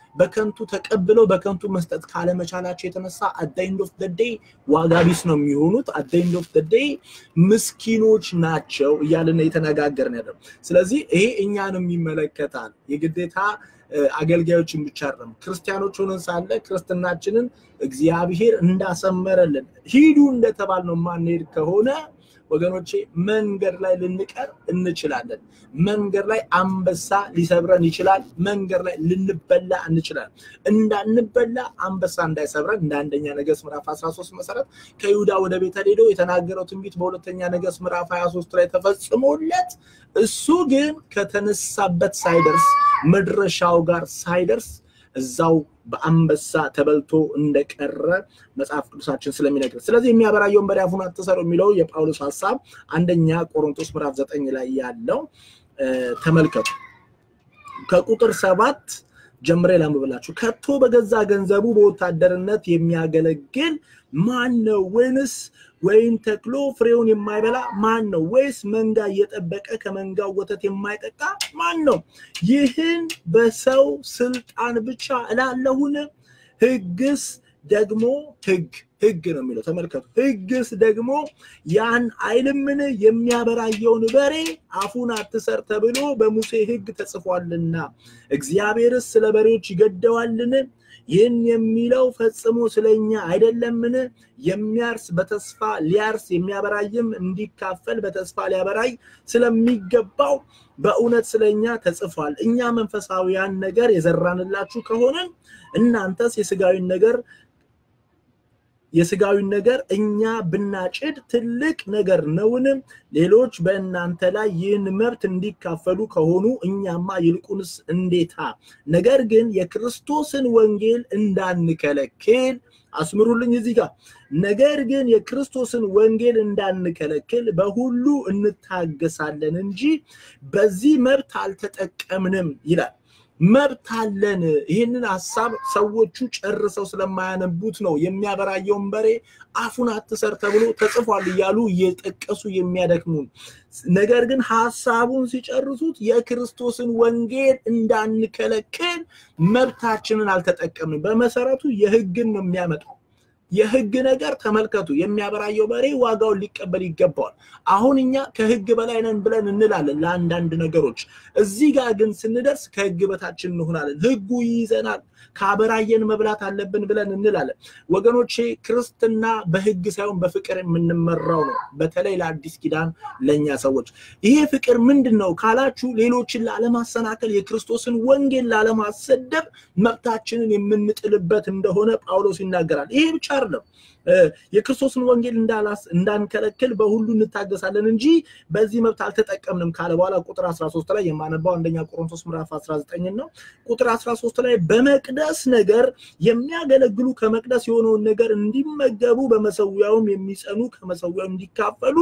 በከንቱ ተቀብለው በከንቱ መስጠት ካለመቻላቸው የተነሳ አት ዘ ኤንድ ኦፍ ዘ ዴይ ዋጋ ቢስ ነው የሚሆኑት። አት ዘ ኤንድ ኦፍ ዘ ዴይ ምስኪኖች ናቸው እያልን የተነጋገርን ያለው። ስለዚህ ይሄ እኛንም ይመለከታል። የግዴታ አገልጋዮችን ብቻ አይደለም። ክርስቲያኖች ሆነን ሳለ ክርስትናችንን እግዚአብሔር እንዳሰመረልን ሂዱ እንደተባል ነው ማንሄድ ከሆነ ወገኖቼ መንገድ ላይ ልንቀር እንችላለን። መንገድ ላይ አንበሳ ሊሰብረን ይችላል። መንገድ ላይ ልንበላ እንችላለን። እንዳንበላ አንበሳ እንዳይሰብረን እንደ አንደኛ ነገሥት ምዕራፍ 13 መሰረት ከይሁዳ ወደ ቤተል ሄዶ የተናገረው ትንቢት በሁለተኛ ነገሥት ምዕራፍ 23 ላይ ተፈጽሞለት እሱ ግን ከተነሳበት ሳይደርስ መድረሻው ጋር ሳይደርስ እዛው በአንበሳ ተበልቶ እንደቀረ መጽሐፍ ቅዱሳችን ስለሚነግር፣ ስለዚህ የሚያበራየውን በሬ አፉን አትሰሩ የሚለው የጳውሎስ ሀሳብ አንደኛ ቆሮንቶስ ምዕራፍ ዘጠኝ ላይ ያለው ተመልከቱ። ከቁጥር ሰባት ጀምሬ ላንብብላችሁ። ከቶ በገዛ ገንዘቡ በወታደርነት የሚያገለግል ማን ነው? ወይንስ ወይን ተክሎ ፍሬውን የማይበላ ማን ነው? ወይስ መንጋ እየጠበቀ ከመንጋው ወተት የማይጠጣ ማን ነው? ይህን በሰው ስልጣን ብቻ እላለሁን? ሕግስ ደግሞ ሕግ ሕግ ነው የሚለው ተመልከቱ። ሕግስ ደግሞ ያን አይልምን? የሚያበራየውን በሬ አፉን አትሰር ተብሎ በሙሴ ሕግ ተጽፏልና። እግዚአብሔርስ ስለ በሬዎች ይገደዋልን? ይህን የሚለው ፈጽሞ ስለኛ አይደለምን? የሚያርስ በተስፋ ሊያርስ የሚያበራይም እንዲካፈል በተስፋ ሊያበራይ ስለሚገባው በእውነት ስለኛ ተጽፏል። እኛ መንፈሳዊያን ነገር የዘራንላችሁ ከሆነን እናንተስ የስጋዊን ነገር የስጋዊን ነገር እኛ ብናጭድ ትልቅ ነገር ነውን? ሌሎች በእናንተ ላይ ይህን መብት እንዲካፈሉ ከሆኑ እኛማ ይልቁንስ እንዴታ! ነገር ግን የክርስቶስን ወንጌል እንዳንከለክል አስምሩልኝ እዚህ ጋር ነገር ግን የክርስቶስን ወንጌል እንዳንከለክል በሁሉ እንታገሳለን እንጂ በዚህ መብት አልተጠቀምንም ይላል። መብት አለን። ይህንን ሀሳብ ሰዎቹ ጨርሰው ስለማያነቡት ነው የሚያበራየውን በሬ አፉን አትሰር ተብሎ ተጽፏል እያሉ እየጠቀሱ የሚያደክሙን። ነገር ግን ሀሳቡን ሲጨርሱት የክርስቶስን ወንጌል እንዳንከለክል መብታችንን አልተጠቀምንም። በመሰረቱ የሕግን ነው የሚያመጣው። የህግ ነገር ተመልከቱ። የሚያበራየው በሬ ዋጋውን ሊቀበል ይገባዋል። አሁን እኛ ከህግ በላይ ነን ብለን እንላለን ለአንዳንድ ነገሮች። እዚህ ጋር ግን ስንደርስ ከህግ በታችን እንሆናለን። ህጉ ይይዘናል። ካበራየን መብላት አለብን ብለን እንላለን። ወገኖቼ ክርስትና በህግ ሳይሆን በፍቅር የምንመራው ነው። በተለይ ለአዲስ ኪዳን ለእኛ ሰዎች ይሄ ፍቅር ምንድን ነው ካላችሁ፣ ሌሎችን ላለማሰናከል የክርስቶስን ወንጌል ላለማሰደብ መብታችንን የምንጥልበት እንደሆነ ጳውሎስ ይናገራል። ይሄ ብቻ አይደለም። የክርስቶስን ወንጌል እንዳንከለክል በሁሉ እንታገሳለን እንጂ በዚህ መብት አልተጠቀምንም ካለ በኋላ ቁጥር 13 ላይ የማነባው አንደኛ ቆሮንቶስ ምዕራፍ 19 ነው። ቁጥር 13 ላይ በመቅደስ ነገር የሚያገለግሉ ከመቅደስ የሆነውን ነገር እንዲመገቡ በመሰዊያውም የሚጸኑ ከመሰዊያው እንዲካፈሉ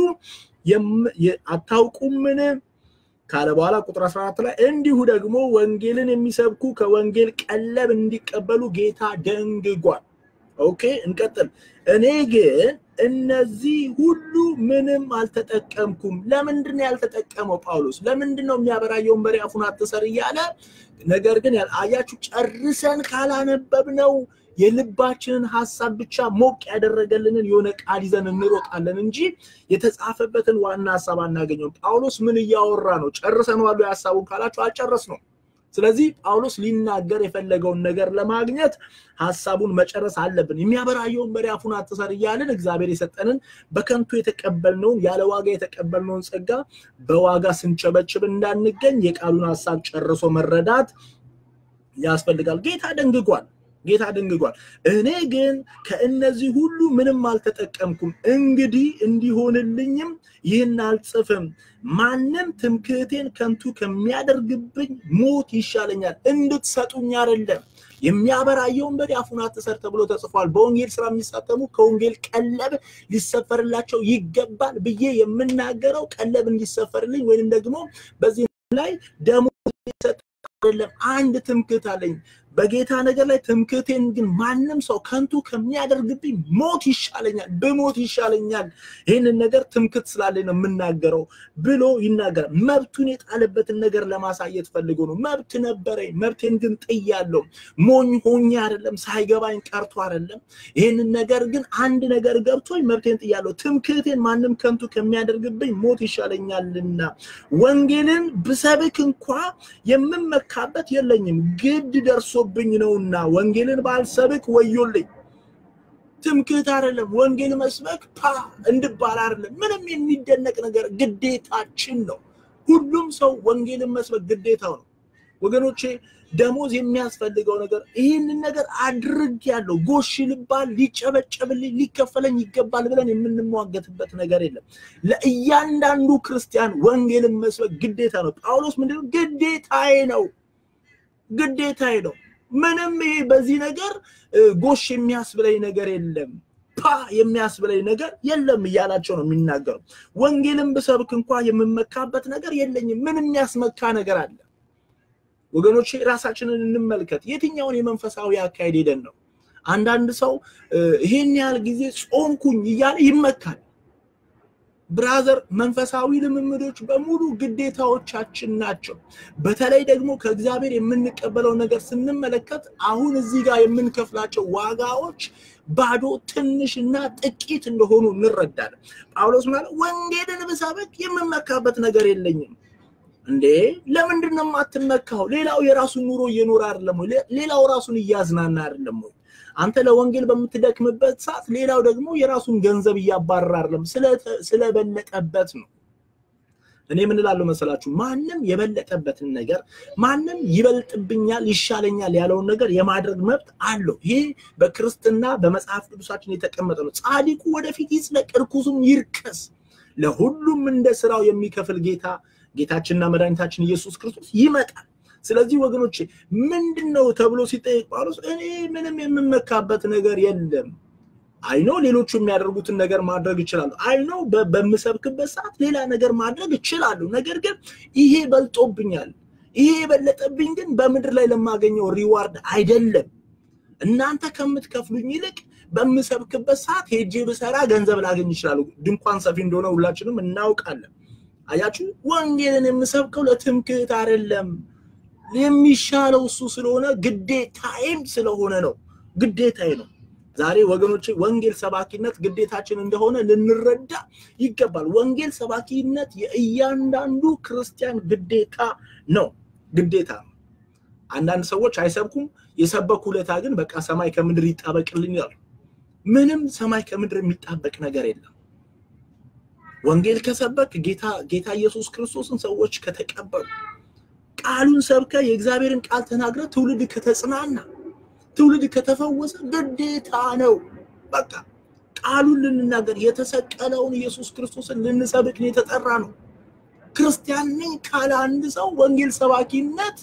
አታውቁምን ካለ በኋላ ቁጥር 14 ላይ እንዲሁ ደግሞ ወንጌልን የሚሰብኩ ከወንጌል ቀለብ እንዲቀበሉ ጌታ ደንግጓል። ኦኬ እንቀጥል። እኔ ግን እነዚህ ሁሉ ምንም አልተጠቀምኩም። ለምንድን ነው ያልተጠቀመው ጳውሎስ? ለምንድን ነው የሚያበራየውን በሬ አፉን አትሰር እያለ ነገር ግን አያችሁ፣ ጨርሰን ካላነበብነው የልባችንን ሀሳብ ብቻ ሞቅ ያደረገልንን የሆነ ቃል ይዘን እንሮጣለን እንጂ የተጻፈበትን ዋና ሀሳብ አናገኘውም። ጳውሎስ ምን እያወራ ነው? ጨርሰነዋል ሀሳቡን ካላችሁ አልጨረስ ነው። ስለዚህ ጳውሎስ ሊናገር የፈለገውን ነገር ለማግኘት ሀሳቡን መጨረስ አለብን። የሚያበራየውን በሬ አፉን አትሰር እያልን እግዚአብሔር የሰጠንን በከንቱ የተቀበልነውን ያለ ዋጋ የተቀበልነውን ጸጋ በዋጋ ስንቸበችብ እንዳንገኝ የቃሉን ሀሳብ ጨርሶ መረዳት ያስፈልጋል። ጌታ ደንግጓል። ጌታ ደንግጓል። እኔ ግን ከእነዚህ ሁሉ ምንም አልተጠቀምኩም። እንግዲህ እንዲሆንልኝም ይህን አልጽፍም። ማንም ትምክህቴን ከንቱ ከሚያደርግብኝ ሞት ይሻለኛል። እንድትሰጡኝ አይደለም። የሚያበራየውን በሬ አፉን አትሰር ተብሎ ተጽፏል። በወንጌል ስራ የሚሳተሙ ከወንጌል ቀለብ ሊሰፈርላቸው ይገባል ብዬ የምናገረው ቀለብ እንዲሰፈርልኝ ወይንም ደግሞ በዚህ ላይ ደሞዝ አይደለም። አንድ ትምክህት አለኝ። በጌታ ነገር ላይ ትምክህቴን ግን ማንም ሰው ከንቱ ከሚያደርግብኝ ሞት ይሻለኛል፣ ብሞት ይሻለኛል። ይህንን ነገር ትምክህት ስላለኝ ነው የምናገረው ብሎ ይናገራል። መብቱን የጣለበትን ነገር ለማሳየት ፈልጎ ነው። መብት ነበረኝ፣ መብቴን ግን ጥያለሁ። ሞኝ ሆኜ አይደለም፣ ሳይገባኝ ቀርቶ አይደለም። ይህንን ነገር ግን አንድ ነገር ገብቶኝ መብቴን ጥያለሁ። ትምክህቴን ማንም ከንቱ ከሚያደርግብኝ ሞት ይሻለኛልና ወንጌልን ብሰብክ እንኳ የምመካበት የለኝም፣ ግድ ደርሶብኝ ነውና ወንጌልን ባልሰብክ ወዮልኝ። ትምክህት አይደለም። ወንጌል መስበክ ፓ እንድባል አይደለም። ምንም የሚደነቅ ነገር ግዴታችን ነው። ሁሉም ሰው ወንጌልን መስበክ ግዴታው ነው። ወገኖቼ ደሞዝ የሚያስፈልገው ነገር ይህንን ነገር አድርግ ያለው ጎሽ ልባል ሊጨበጨብልኝ ሊከፈለኝ ይገባል ብለን የምንሟገትበት ነገር የለም። ለእያንዳንዱ ክርስቲያን ወንጌልን መስበክ ግዴታ ነው። ጳውሎስ ምንድነው? ግዴታዬ ነው፣ ግዴታዬ ነው። ምንም ይሄ በዚህ ነገር ጎሽ የሚያስብለኝ ነገር የለም ፓ የሚያስብለኝ ነገር የለም እያላቸው ነው የሚናገረው። ወንጌልን ብሰብክ እንኳ የምመካበት ነገር የለኝም። ምን የሚያስመካ ነገር አለ? ወገኖቼ ራሳችንን እንመልከት። የትኛውን የመንፈሳዊ አካሄድ ሄደን ነው? አንዳንድ ሰው ይሄን ያህል ጊዜ ጾምኩኝ እያለ ይመካል። ብራዘር፣ መንፈሳዊ ልምምዶች በሙሉ ግዴታዎቻችን ናቸው። በተለይ ደግሞ ከእግዚአብሔር የምንቀበለው ነገር ስንመለከት አሁን እዚህ ጋር የምንከፍላቸው ዋጋዎች ባዶ ትንሽና ጥቂት እንደሆኑ እንረዳለን። ጳውሎስ ማለት ወንጌልን ብሰብክ የምመካበት ነገር የለኝም። እንዴ ለምንድን ነው የማትመካው? ሌላው የራሱን ኑሮ እየኖረ አይደለም ወይ? ሌላው ራሱን እያዝናና አይደለም ወይ? አንተ ለወንጌል በምትደክምበት ሰዓት ሌላው ደግሞ የራሱን ገንዘብ እያባረረ አይደለም፣ ስለበለጠበት ነው። እኔ ምን እላለሁ መሰላችሁ? ማንም የበለጠበትን ነገር ማንም ይበልጥብኛል፣ ይሻለኛል ያለውን ነገር የማድረግ መብት አለው። ይህ በክርስትና በመጽሐፍ ቅዱሳችን የተቀመጠ ነው። ጻድቁ ወደፊት ይጽደቅ፣ እርኩሱም ይርከስ፣ ለሁሉም እንደ ስራው የሚከፍል ጌታ ጌታችንና መድኃኒታችን ኢየሱስ ክርስቶስ ይመጣል። ስለዚህ ወገኖቼ ምንድን ነው ተብሎ ሲጠይቅ ጳውሎስ እኔ ምንም የምመካበት ነገር የለም። አይኖ ሌሎቹ የሚያደርጉትን ነገር ማድረግ ይችላሉ። አይኖ በምሰብክበት ሰዓት ሌላ ነገር ማድረግ ይችላሉ። ነገር ግን ይሄ በልጦብኛል። ይሄ የበለጠብኝ ግን በምድር ላይ ለማገኘው ሪዋርድ አይደለም። እናንተ ከምትከፍሉኝ ይልቅ በምሰብክበት ሰዓት ሄጄ ብሰራ ገንዘብ ላገኝ ይችላሉ። ድንኳን ሰፊ እንደሆነ ሁላችንም እናውቃለን። አያችሁ፣ ወንጌልን የምሰብከው ለትምክህት አይደለም። የሚሻለው እሱ ስለሆነ ግዴታዬም ስለሆነ ነው። ግዴታዬ ነው። ዛሬ ወገኖቼ ወንጌል ሰባኪነት ግዴታችን እንደሆነ ልንረዳ ይገባል። ወንጌል ሰባኪነት የእያንዳንዱ ክርስቲያን ግዴታ ነው፣ ግዴታ ነው። አንዳንድ ሰዎች አይሰብኩም፣ የሰበኩ ዕለታ ግን በቃ ሰማይ ከምድር ይጣበቅልኝ ይላሉ። ምንም ሰማይ ከምድር የሚጣበቅ ነገር የለም። ወንጌል ከሰበክ ጌታ ጌታ ኢየሱስ ክርስቶስን ሰዎች ከተቀበሉ ቃሉን ሰብከ የእግዚአብሔርን ቃል ተናግረ ትውልድ ከተጽናና ትውልድ ከተፈወሰ ግዴታ ነው። በቃ ቃሉን ልንናገር የተሰቀለውን ኢየሱስ ክርስቶስን ልንሰብክ የተጠራ ነው። ክርስቲያን ነኝ ካለ አንድ ሰው ወንጌል ሰባኪነት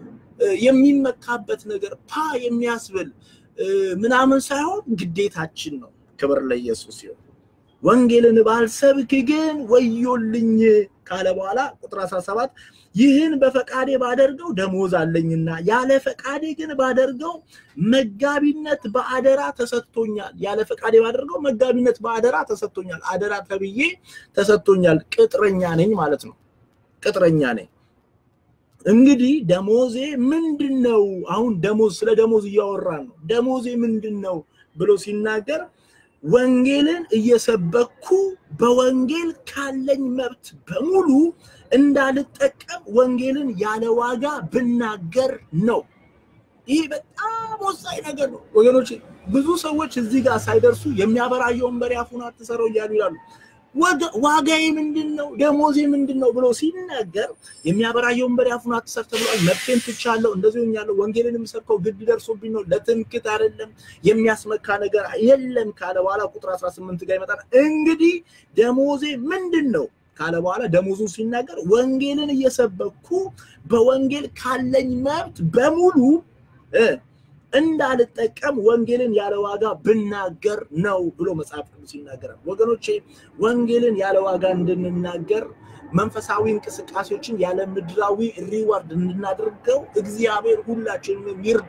የሚመካበት ነገር ፓ የሚያስብል ምናምን ሳይሆን ግዴታችን ነው። ክብር ለኢየሱስ ይሁን። ወንጌልን ባልሰብክ ግን ወዮልኝ ካለ በኋላ ቁጥር 17 ይህን በፈቃዴ ባደርገው ደሞዝ አለኝና ያለ ፈቃዴ ግን ባደርገው መጋቢነት በአደራ ተሰጥቶኛል። ያለ ፈቃዴ ባደርገው መጋቢነት በአደራ ተሰጥቶኛል። አደራ ተብዬ ተሰጥቶኛል። ቅጥረኛ ነኝ ማለት ነው። ቅጥረኛ ነኝ። እንግዲህ ደሞዜ ምንድን ነው? አሁን ደሞዝ ስለ ደሞዝ እያወራን ነው። ደሞዜ ምንድን ነው ብሎ ሲናገር ወንጌልን እየሰበኩ በወንጌል ካለኝ መብት በሙሉ እንዳልጠቀም ወንጌልን ያለ ዋጋ ብናገር ነው። ይህ በጣም ወሳኝ ነገር ነው ወገኖች። ብዙ ሰዎች እዚህ ጋር ሳይደርሱ የሚያበራየውን በሬ አፉን አትሰረው እያሉ ይላሉ። ዋጋዬ ምንድን ነው? ደሞዜ ምንድን ነው ብሎ ሲናገር የሚያበራየውን በሬ አፉን አትሰር ተብሏል። መብቴን ትቻለሁ፣ እንደዚህ ሆኛለሁ፣ ወንጌልን የምሰብከው ግድ ደርሶብኝ ነው፣ ለትምክት አይደለም፣ የሚያስመካ ነገር የለም ካለ በኋላ ቁጥር 18 ጋር ይመጣል። እንግዲህ ደሞዜ ምንድን ነው ካለ በኋላ ደሞዙን ሲናገር ወንጌልን እየሰበኩ በወንጌል ካለኝ መብት በሙሉ እንዳልጠቀም ወንጌልን ያለ ዋጋ ብናገር ነው ብሎ መጽሐፍ ቅዱስ ይናገራል። ወገኖቼ ወንጌልን ያለ ዋጋ እንድንናገር መንፈሳዊ እንቅስቃሴዎችን ያለ ምድራዊ ሪዋርድ እንድናደርገው እግዚአብሔር ሁላችንም ይርዳ።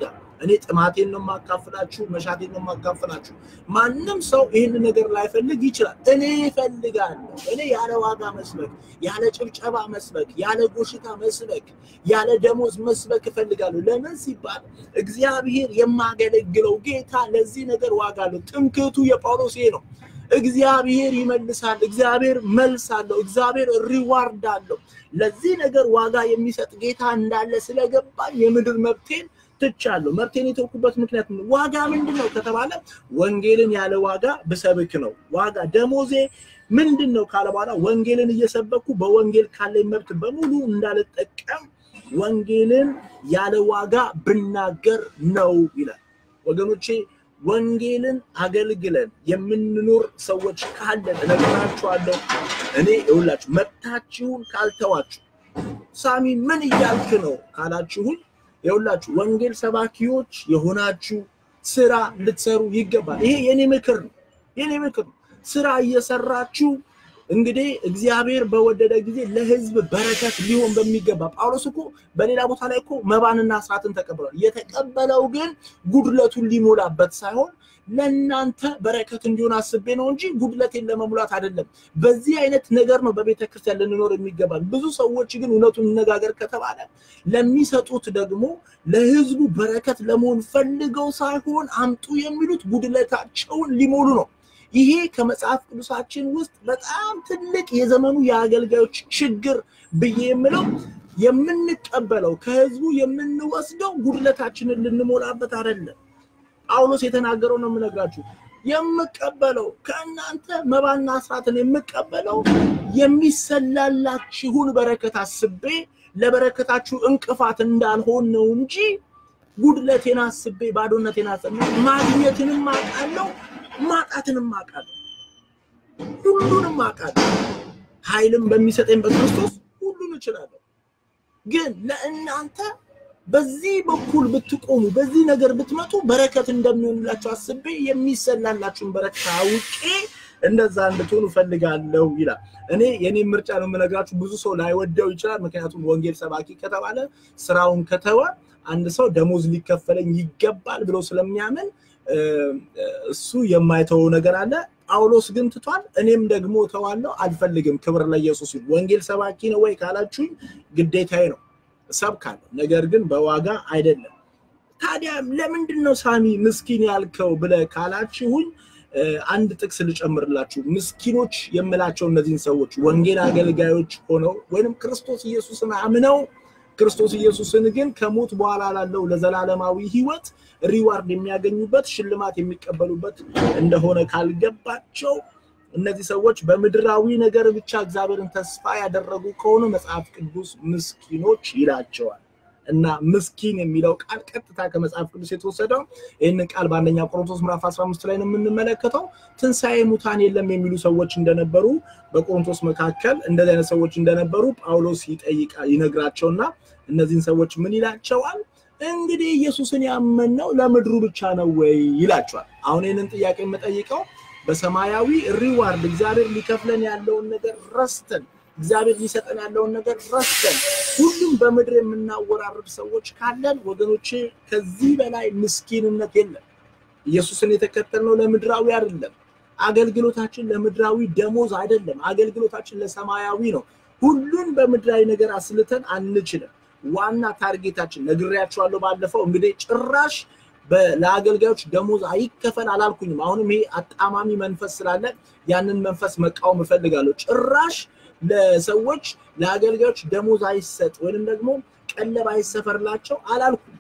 እኔ ጥማቴን ነው የማካፍላችሁ፣ መሻቴን ነው የማካፍላችሁ። ማንም ሰው ይህን ነገር ላይፈልግ ይችላል። እኔ እፈልጋለሁ። እኔ ያለ ዋጋ መስበክ፣ ያለ ጭብጨባ መስበክ፣ ያለ ጎሽታ መስበክ፣ ያለ ደሞዝ መስበክ እፈልጋለሁ። ለምን ሲባል እግዚአብሔር የማገለግለው ጌታ ለዚህ ነገር ዋጋ አለው። ትምክህቱ የጳውሎስ ይሄ ነው። እግዚአብሔር ይመልሳል። እግዚአብሔር መልስ አለው። እግዚአብሔር ሪዋርድ አለው። ለዚህ ነገር ዋጋ የሚሰጥ ጌታ እንዳለ ስለገባኝ የምድር መብቴን ትቻለሁ። መብቴን የተውኩበት ምክንያት ዋጋ ምንድን ነው ከተባለ ወንጌልን ያለ ዋጋ ብሰብክ ነው። ዋጋ ደሞዜ ምንድን ነው ካለ በኋላ ወንጌልን እየሰበኩ በወንጌል ካለኝ መብት በሙሉ እንዳልጠቀም ወንጌልን ያለ ዋጋ ብናገር ነው ይላል። ወገኖቼ ወንጌልን አገልግለን የምንኖር ሰዎች ካለን እነግራችኋለሁ። እኔ ይኸውላችሁ መብታችሁን ካልተዋችሁ ሳሚ ምን እያልክ ነው ካላችሁን፣ ይኸውላችሁ ወንጌል ሰባኪዎች የሆናችሁ ስራ ልትሰሩ ይገባል። ይሄ የኔ ምክር ነው፣ የኔ ምክር ነው። ስራ እየሰራችሁ እንግዲህ እግዚአብሔር በወደደ ጊዜ ለሕዝብ በረከት ሊሆን በሚገባ ጳውሎስ እኮ በሌላ ቦታ ላይ እኮ መባንና አስራትን ተቀብሏል። የተቀበለው ግን ጉድለቱን ሊሞላበት ሳይሆን ለእናንተ በረከት እንዲሆን አስቤ ነው እንጂ ጉድለቴን ለመሙላት አይደለም። በዚህ አይነት ነገር ነው በቤተ ክርስቲያን ልንኖር የሚገባል። ብዙ ሰዎች ግን እውነቱን እነጋገር ከተባለ ለሚሰጡት ደግሞ ለሕዝቡ በረከት ለመሆን ፈልገው ሳይሆን አምጡ የሚሉት ጉድለታቸውን ሊሞሉ ነው። ይሄ ከመጽሐፍ ቅዱሳችን ውስጥ በጣም ትልቅ የዘመኑ የአገልጋዮች ችግር ብዬ የምለው የምንቀበለው ከህዝቡ የምንወስደው ጉድለታችንን ልንሞላበት አይደለም። ጳውሎስ የተናገረው ነው የምነግራችሁ። የምቀበለው ከእናንተ መባና አስራትን የምቀበለው የሚሰላላችሁን በረከት አስቤ ለበረከታችሁ እንቅፋት እንዳልሆን ነው እንጂ ጉድለቴን አስቤ ባዶነቴን አስቤ ማግኘትንም አውቃለሁ ማጣትንም አውቃለሁ፣ ሁሉንም አውቃለሁ። ኃይልም በሚሰጠኝ በክርስቶስ ሁሉን እችላለሁ። ግን ለእናንተ በዚህ በኩል ብትቆሙ፣ በዚህ ነገር ብትመጡ በረከት እንደሚሆንላችሁ አስቤ የሚሰላላችሁን በረከት አውቄ እንደዛ እንድትሆኑ እፈልጋለሁ ይላል። እኔ የኔ ምርጫ ነው የምነግራችሁ። ብዙ ሰው ላይወደው ይችላል። ምክንያቱም ወንጌል ሰባኪ ከተባለ ስራውን ከተወ አንድ ሰው ደሞዝ ሊከፈለኝ ይገባል ብሎ ስለሚያምን እሱ የማይተወው ነገር አለ። ጳውሎስ ግን ትቷል። እኔም ደግሞ እተዋለሁ፣ አልፈልግም። ክብር ለኢየሱስ ይሁን። ወንጌል ሰባኪ ነው ወይ ካላችሁኝ ግዴታዬ ነው፣ እሰብካለሁ። ነገር ግን በዋጋ አይደለም። ታዲያ ለምንድን ነው ሳሚ ምስኪን ያልከው ብለህ ካላችሁኝ አንድ ጥቅስ ልጨምርላችሁ። ምስኪኖች የምላቸው እነዚህን ሰዎች ወንጌል አገልጋዮች ሆነው ወይንም ክርስቶስ ኢየሱስን አምነው ክርስቶስ ኢየሱስን ግን ከሞት በኋላ ላለው ለዘላለማዊ ሕይወት ሪዋርድ የሚያገኙበት ሽልማት የሚቀበሉበት እንደሆነ ካልገባቸው እነዚህ ሰዎች በምድራዊ ነገር ብቻ እግዚአብሔርን ተስፋ ያደረጉ ከሆኑ መጽሐፍ ቅዱስ ምስኪኖች ይላቸዋል። እና ምስኪን የሚለው ቃል ቀጥታ ከመጽሐፍ ቅዱስ የተወሰደው ይህንን ቃል በአንደኛ ቆሮንቶስ ምዕራፍ 15 ላይ ነው የምንመለከተው። ትንሣኤ ሙታን የለም የሚሉ ሰዎች እንደነበሩ በቆሮንቶስ መካከል እንደዚህ አይነት ሰዎች እንደነበሩ ጳውሎስ ይጠይቃ ይነግራቸውና እነዚህን ሰዎች ምን ይላቸዋል? እንግዲህ ኢየሱስን ያመንነው ለምድሩ ብቻ ነው ወይ ይላቸዋል። አሁን ይህንን ጥያቄ የምጠይቀው በሰማያዊ ሪዋርድ እግዚአብሔር ሊከፍለን ያለውን ነገር ረስተን እግዚአብሔር ሊሰጠን ያለውን ነገር ረስተን ሁሉም በምድር የምናወራርድ ሰዎች ካለን ወገኖቼ ከዚህ በላይ ምስኪንነት የለም። ኢየሱስን የተከተልነው ለምድራዊ አይደለም። አገልግሎታችን ለምድራዊ ደሞዝ አይደለም። አገልግሎታችን ለሰማያዊ ነው። ሁሉን በምድራዊ ነገር አስልተን አንችልም። ዋና ታርጌታችን ነግሬያቸዋለሁ ባለፈው። እንግዲህ ጭራሽ ለአገልጋዮች ደሞዝ አይከፈል አላልኩኝም። አሁንም ይሄ አጣማሚ መንፈስ ስላለ ያንን መንፈስ መቃወም እፈልጋለሁ። ጭራሽ ለሰዎች ለአገልጋዮች ደሞዝ አይሰጥ ወይንም ደግሞ ቀለብ አይሰፈርላቸው አላልኩም።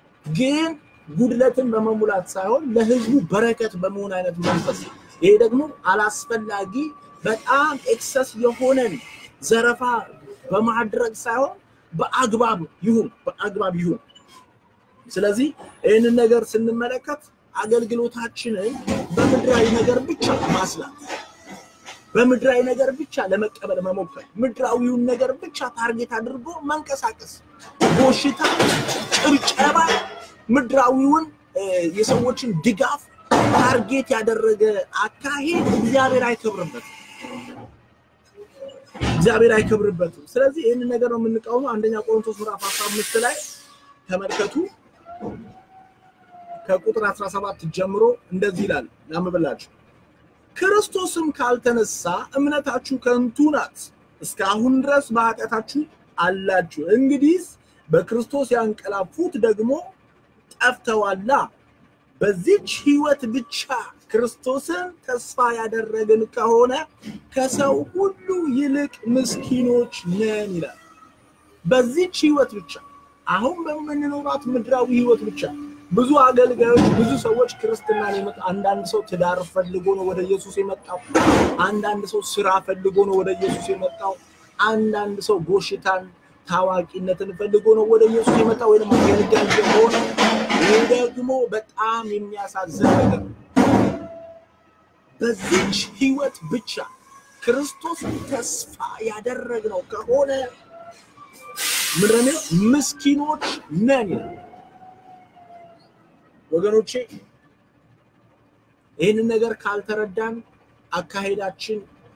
ግን ጉድለትን በመሙላት ሳይሆን ለሕዝቡ በረከት በመሆን አይነት መንፈስ ይሄ ደግሞ አላስፈላጊ በጣም ኤክሰስ የሆነን ዘረፋ በማድረግ ሳይሆን በአግባብ ይሁን በአግባብ ይሁን። ስለዚህ ይህንን ነገር ስንመለከት አገልግሎታችንን በምድራዊ ነገር ብቻ ማስላት በምድራዊ ነገር ብቻ ለመቀበል መሞከር፣ ምድራዊውን ነገር ብቻ ታርጌት አድርጎ መንቀሳቀስ፣ ጎሽታ፣ ጭብጨባ፣ ምድራዊውን የሰዎችን ድጋፍ ታርጌት ያደረገ አካሄድ እግዚአብሔር አይከብርበትም። እግዚአብሔር አይከብርበትም። ስለዚህ ይህንን ነገር ነው የምንቃወመው። አንደኛ ቆሮንቶስ ምዕራፍ 15 ላይ ተመልከቱ። ከቁጥር 17 ጀምሮ እንደዚህ ይላል ላምብላችሁ። ክርስቶስም ካልተነሳ እምነታችሁ ከንቱ ናት፣ እስካሁን ድረስ በኃጢአታችሁ አላችሁ። እንግዲህ በክርስቶስ ያንቀላፉት ደግሞ ጠፍተዋላ። በዚች ሕይወት ብቻ ክርስቶስን ተስፋ ያደረግን ከሆነ ከሰው ሁሉ ይልቅ ምስኪኖች ነን ይላል። በዚች ሕይወት ብቻ አሁን በምንኖራት ምድራዊ ሕይወት ብቻ ብዙ አገልጋዮች፣ ብዙ ሰዎች ክርስትናን የመጣ አንዳንድ ሰው ትዳር ፈልጎ ነው ወደ ኢየሱስ የመጣው። አንዳንድ ሰው ስራ ፈልጎ ነው ወደ ኢየሱስ የመጣው። አንዳንድ ሰው ጎሽታን ታዋቂነትን ፈልጎ ነው ወደ ኢየሱስ የመጣው ወይም አገልጋይ የሆነ ይህ ደግሞ በጣም የሚያሳዝን ነገር ነው። በዚች ህይወት ብቻ ክርስቶስን ተስፋ ያደረግነው ከሆነ ምንድን ነው ምስኪኖች ነን ይላል። ወገኖቼ ይህንን ነገር ካልተረዳን አካሄዳችን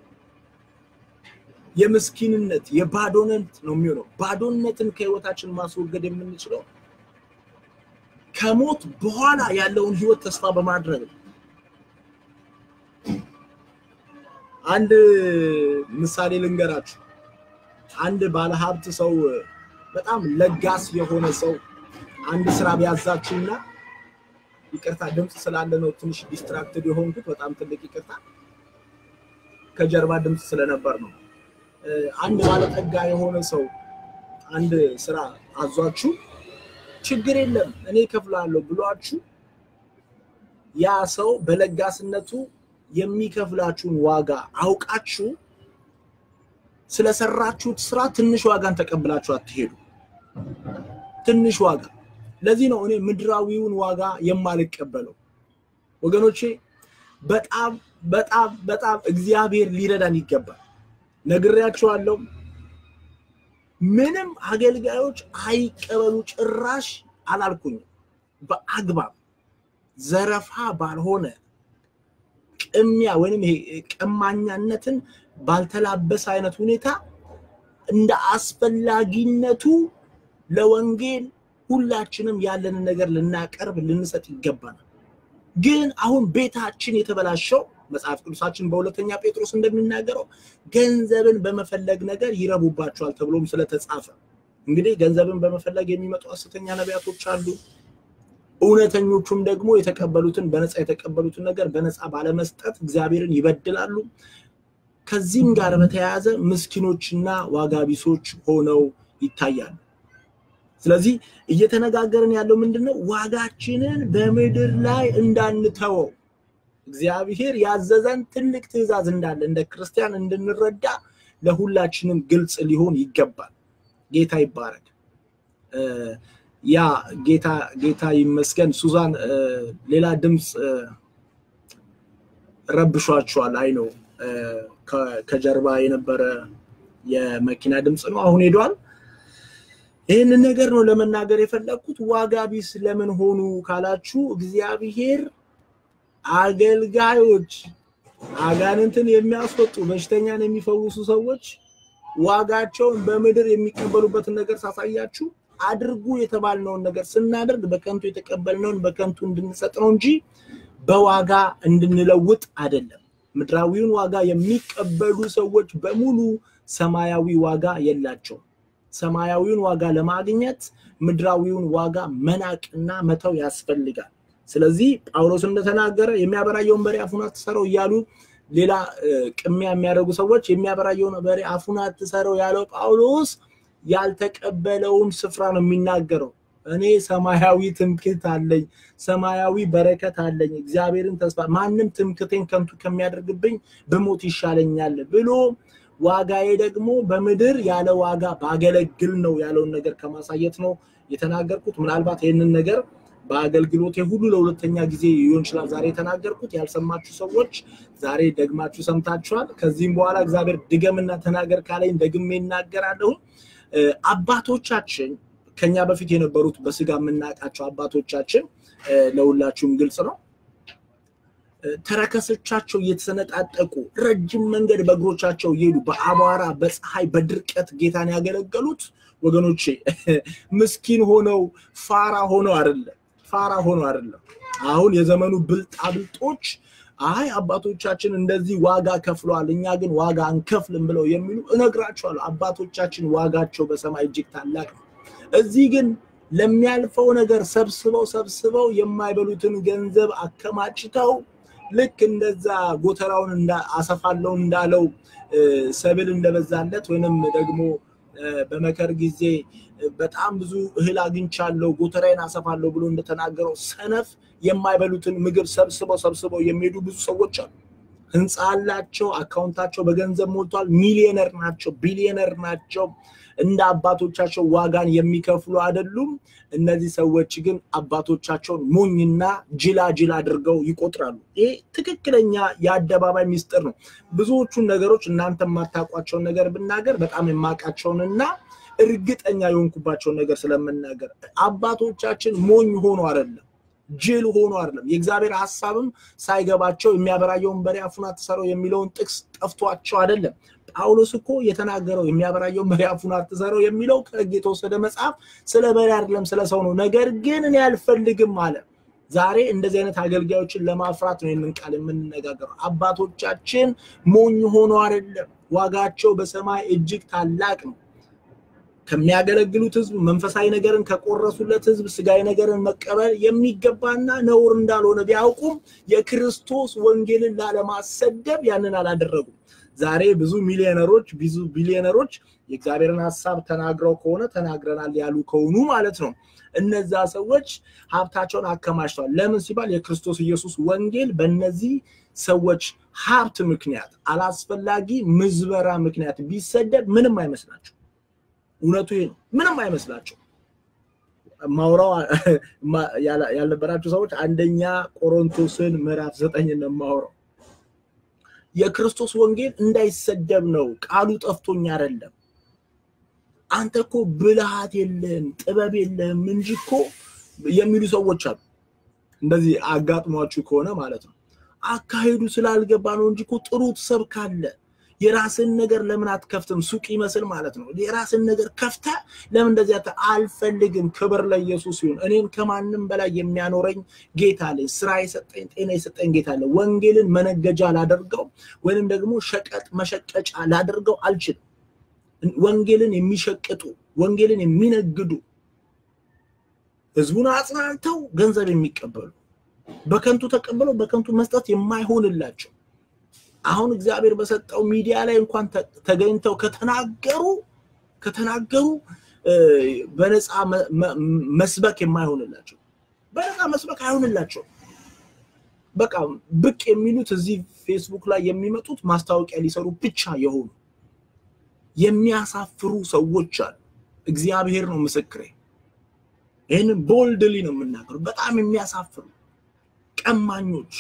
የምስኪንነት የባዶነት ነው የሚሆነው። ባዶነትን ከህይወታችን ማስወገድ የምንችለው ከሞት በኋላ ያለውን ህይወት ተስፋ በማድረግ ነው። አንድ ምሳሌ ልንገራችሁ። አንድ ባለሀብት ሰው በጣም ለጋስ የሆነ ሰው አንድ ስራ ቢያዛችሁና ይቅርታ ድምፅ ስላለ ነው ትንሽ ዲስትራክትድ የሆንኩት። በጣም ትልቅ ይቅርታ፣ ከጀርባ ድምፅ ስለነበር ነው። አንድ ባለጠጋ የሆነ ሰው አንድ ስራ አዟችሁ ችግር የለም እኔ እከፍላለሁ ብሏችሁ ያ ሰው በለጋስነቱ የሚከፍላችሁን ዋጋ አውቃችሁ ስለሰራችሁት ስራ ትንሽ ዋጋን ተቀብላችሁ አትሄዱ። ትንሽ ዋጋ። ለዚህ ነው እኔ ምድራዊውን ዋጋ የማልቀበለው ወገኖቼ። በጣም በጣም በጣም እግዚአብሔር ሊረዳን ይገባል። ነግሬያቸዋለሁ። ምንም አገልጋዮች አይቀበሉ ጭራሽ አላልኩኝም። በአግባብ ዘረፋ ባልሆነ ቅሚያ ወይንም ይሄ ቀማኛነትን ባልተላበሰ አይነት ሁኔታ እንደ አስፈላጊነቱ ለወንጌል ሁላችንም ያለንን ነገር ልናቀርብ ልንሰጥ ይገባናል። ግን አሁን ቤታችን የተበላሸው መጽሐፍ ቅዱሳችን በሁለተኛ ጴጥሮስ እንደሚናገረው ገንዘብን በመፈለግ ነገር ይረቡባቸዋል ተብሎም ስለተጻፈ እንግዲህ ገንዘብን በመፈለግ የሚመጡ ሐሰተኛ ነቢያቶች አሉ። እውነተኞቹም ደግሞ የተቀበሉትን በነፃ የተቀበሉትን ነገር በነፃ ባለመስጠት እግዚአብሔርን ይበድላሉ። ከዚህም ጋር በተያያዘ ምስኪኖችና ዋጋ ቢሶች ሆነው ይታያሉ። ስለዚህ እየተነጋገርን ያለው ምንድነው? ዋጋችንን በምድር ላይ እንዳንተወው እግዚአብሔር ያዘዘን ትልቅ ትእዛዝ እንዳለ እንደ ክርስቲያን እንድንረዳ ለሁላችንም ግልጽ ሊሆን ይገባል። ጌታ ይባረክ። ያ ጌታ ጌታ ይመስገን። ሱዛን ሌላ ድምፅ ረብሿቸዋል። አይ ነው ከጀርባ የነበረ የመኪና ድምፅ ነው። አሁን ሄዷል። ይህንን ነገር ነው ለመናገር የፈለግኩት። ዋጋ ቢስ ለምን ሆኑ ካላችሁ እግዚአብሔር አገልጋዮች አጋንንትን የሚያስወጡ በሽተኛን የሚፈውሱ ሰዎች ዋጋቸውን በምድር የሚቀበሉበትን ነገር ሳሳያችሁ አድርጉ የተባልነውን ነገር ስናደርግ በከንቱ የተቀበልነውን በከንቱ እንድንሰጥ ነው እንጂ በዋጋ እንድንለውጥ አይደለም። ምድራዊውን ዋጋ የሚቀበሉ ሰዎች በሙሉ ሰማያዊ ዋጋ የላቸውም። ሰማያዊውን ዋጋ ለማግኘት ምድራዊውን ዋጋ መናቅና መተው ያስፈልጋል። ስለዚህ ጳውሎስ እንደተናገረ የሚያበራየውን በሬ አፉን አትሰረው እያሉ ሌላ ቅሚያ የሚያደርጉ ሰዎች የሚያበራየውን በሬ አፉን አትሰረው ያለው ጳውሎስ ያልተቀበለውን ስፍራ ነው የሚናገረው። እኔ ሰማያዊ ትምክህት አለኝ፣ ሰማያዊ በረከት አለኝ፣ እግዚአብሔርን ተስፋ ማንም ትምክህቴን ከንቱ ከሚያደርግብኝ ብሞት ይሻለኛል ብሎ ዋጋዬ ደግሞ በምድር ያለ ዋጋ ባገለግል ነው ያለውን ነገር ከማሳየት ነው የተናገርኩት። ምናልባት ይህንን ነገር በአገልግሎቴ ሁሉ ለሁለተኛ ጊዜ ሊሆን ይችላል ዛሬ የተናገርኩት። ያልሰማችሁ ሰዎች ዛሬ ደግማችሁ ሰምታችኋል። ከዚህም በኋላ እግዚአብሔር ድገምና ተናገር ካለኝ ደግሜ እናገራለሁ። አባቶቻችን ከኛ በፊት የነበሩት በስጋ የምናውቃቸው አባቶቻችን ለሁላችሁም ግልጽ ነው። ተረከሶቻቸው እየተሰነጣጠቁ ረጅም መንገድ በእግሮቻቸው እየሄዱ በአቧራ በፀሐይ በድርቀት ጌታን ያገለገሉት ወገኖቼ ምስኪን ሆነው ፋራ ሆነው አይደለም። ፋራ ሆኖ አይደለም። አሁን የዘመኑ ብልጣብልጦች አይ አባቶቻችን እንደዚህ ዋጋ ከፍለዋል፣ እኛ ግን ዋጋ አንከፍልም ብለው የሚሉ እነግራቸዋለሁ። አባቶቻችን ዋጋቸው በሰማይ እጅግ ታላቅ ነው። እዚህ ግን ለሚያልፈው ነገር ሰብስበው ሰብስበው የማይበሉትን ገንዘብ አከማችተው ልክ እንደዛ ጎተራውን አሰፋለው እንዳለው ሰብል እንደበዛለት ወይንም ደግሞ በመከር ጊዜ በጣም ብዙ እህል አግኝቻለሁ ጎተራዬን አሰፋለሁ ብሎ እንደተናገረው ሰነፍ የማይበሉትን ምግብ ሰብስበው ሰብስበው የሚሄዱ ብዙ ሰዎች አሉ። ህንፃ አላቸው፣ አካውንታቸው በገንዘብ ሞልቷል፣ ሚሊዮነር ናቸው፣ ቢሊዮነር ናቸው። እንደ አባቶቻቸው ዋጋን የሚከፍሉ አይደሉም። እነዚህ ሰዎች ግን አባቶቻቸውን ሞኝና ጅላጅል አድርገው ይቆጥራሉ። ይሄ ትክክለኛ የአደባባይ ሚስጥር ነው። ብዙዎቹን ነገሮች እናንተ የማታውቋቸውን ነገር ብናገር በጣም የማውቃቸውንና እርግጠኛ የሆንኩባቸውን ነገር ስለምናገር አባቶቻችን ሞኝ ሆኖ አይደለም ጅል ሆኖ አይደለም። የእግዚአብሔር ሀሳብም ሳይገባቸው የሚያበራየውን በሬ አፉን አትሰረው የሚለውን ጥቅስ ጠፍቷቸው አይደለም። ጳውሎስ እኮ የተናገረው የሚያበራየውን በሬ አፉን አትሰረው የሚለው ከሕግ የተወሰደ መጽሐፍ ስለ በሬ አይደለም ስለ ሰው ነው። ነገር ግን እኔ አልፈልግም አለ። ዛሬ እንደዚህ አይነት አገልጋዮችን ለማፍራት ነው ይህንን ቃል የምንነጋገረው። አባቶቻችን ሞኝ ሆኖ አይደለም፣ ዋጋቸው በሰማይ እጅግ ታላቅ ነው። ከሚያገለግሉት ህዝብ መንፈሳዊ ነገርን ከቆረሱለት ህዝብ ስጋዊ ነገርን መቀበል የሚገባና ነውር እንዳልሆነ ቢያውቁም የክርስቶስ ወንጌልን ላለማሰደብ ያንን አላደረጉም። ዛሬ ብዙ ሚሊዮነሮች ብዙ ቢሊዮነሮች የእግዚአብሔርን ሀሳብ ተናግረው ከሆነ ተናግረናል ያሉ ከሆኑ ማለት ነው። እነዛ ሰዎች ሀብታቸውን አከማችተዋል። ለምን ሲባል የክርስቶስ ኢየሱስ ወንጌል በእነዚህ ሰዎች ሀብት ምክንያት አላስፈላጊ ምዝበራ ምክንያት ቢሰደብ ምንም አይመስላቸው። እውነቱ ይሄ ነው። ምንም አይመስላቸው። ማውራው ያልነበራቸው ሰዎች አንደኛ ቆሮንቶስን ምዕራፍ ዘጠኝ ነው ማውራው። የክርስቶስ ወንጌል እንዳይሰደብ ነው። ቃሉ ጠፍቶኝ አይደለም። አንተ እኮ ብልሃት የለህም ጥበብ የለህም እንጂ እኮ የሚሉ ሰዎች አሉ። እንደዚህ አጋጥሟችሁ ከሆነ ማለት ነው። አካሄዱ ስላልገባ ነው እንጂ እኮ ጥሩ ትሰብካለህ። የራስን ነገር ለምን አትከፍትም? ሱቅ ይመስል ማለት ነው። የራስን ነገር ከፍተ ለምን እንደዚህ አልፈልግም። ክብር ለኢየሱስ ይሁን። እኔን ከማንም በላይ የሚያኖረኝ ጌታ አለኝ። ስራ የሰጠኝ ጤና የሰጠኝ ጌታ አለ። ወንጌልን መነገጃ ላደርገው ወይንም ደግሞ ሸቀጥ መሸቀጫ ላደርገው አልችልም። ወንጌልን የሚሸቅጡ ወንጌልን የሚነግዱ ህዝቡን አጽናንተው ገንዘብ የሚቀበሉ በከንቱ ተቀብለው በከንቱ መስጠት የማይሆንላቸው አሁን እግዚአብሔር በሰጠው ሚዲያ ላይ እንኳን ተገኝተው ከተናገሩ ከተናገሩ በነፃ መስበክ የማይሆንላቸው በነፃ መስበክ አይሆንላቸው። በቃ ብቅ የሚሉት እዚህ ፌስቡክ ላይ የሚመጡት ማስታወቂያ ሊሰሩ ብቻ የሆኑ የሚያሳፍሩ ሰዎች አሉ። እግዚአብሔር ነው ምስክሬ። ይህንን ቦልድሊ ነው የምናገሩ። በጣም የሚያሳፍሩ ቀማኞች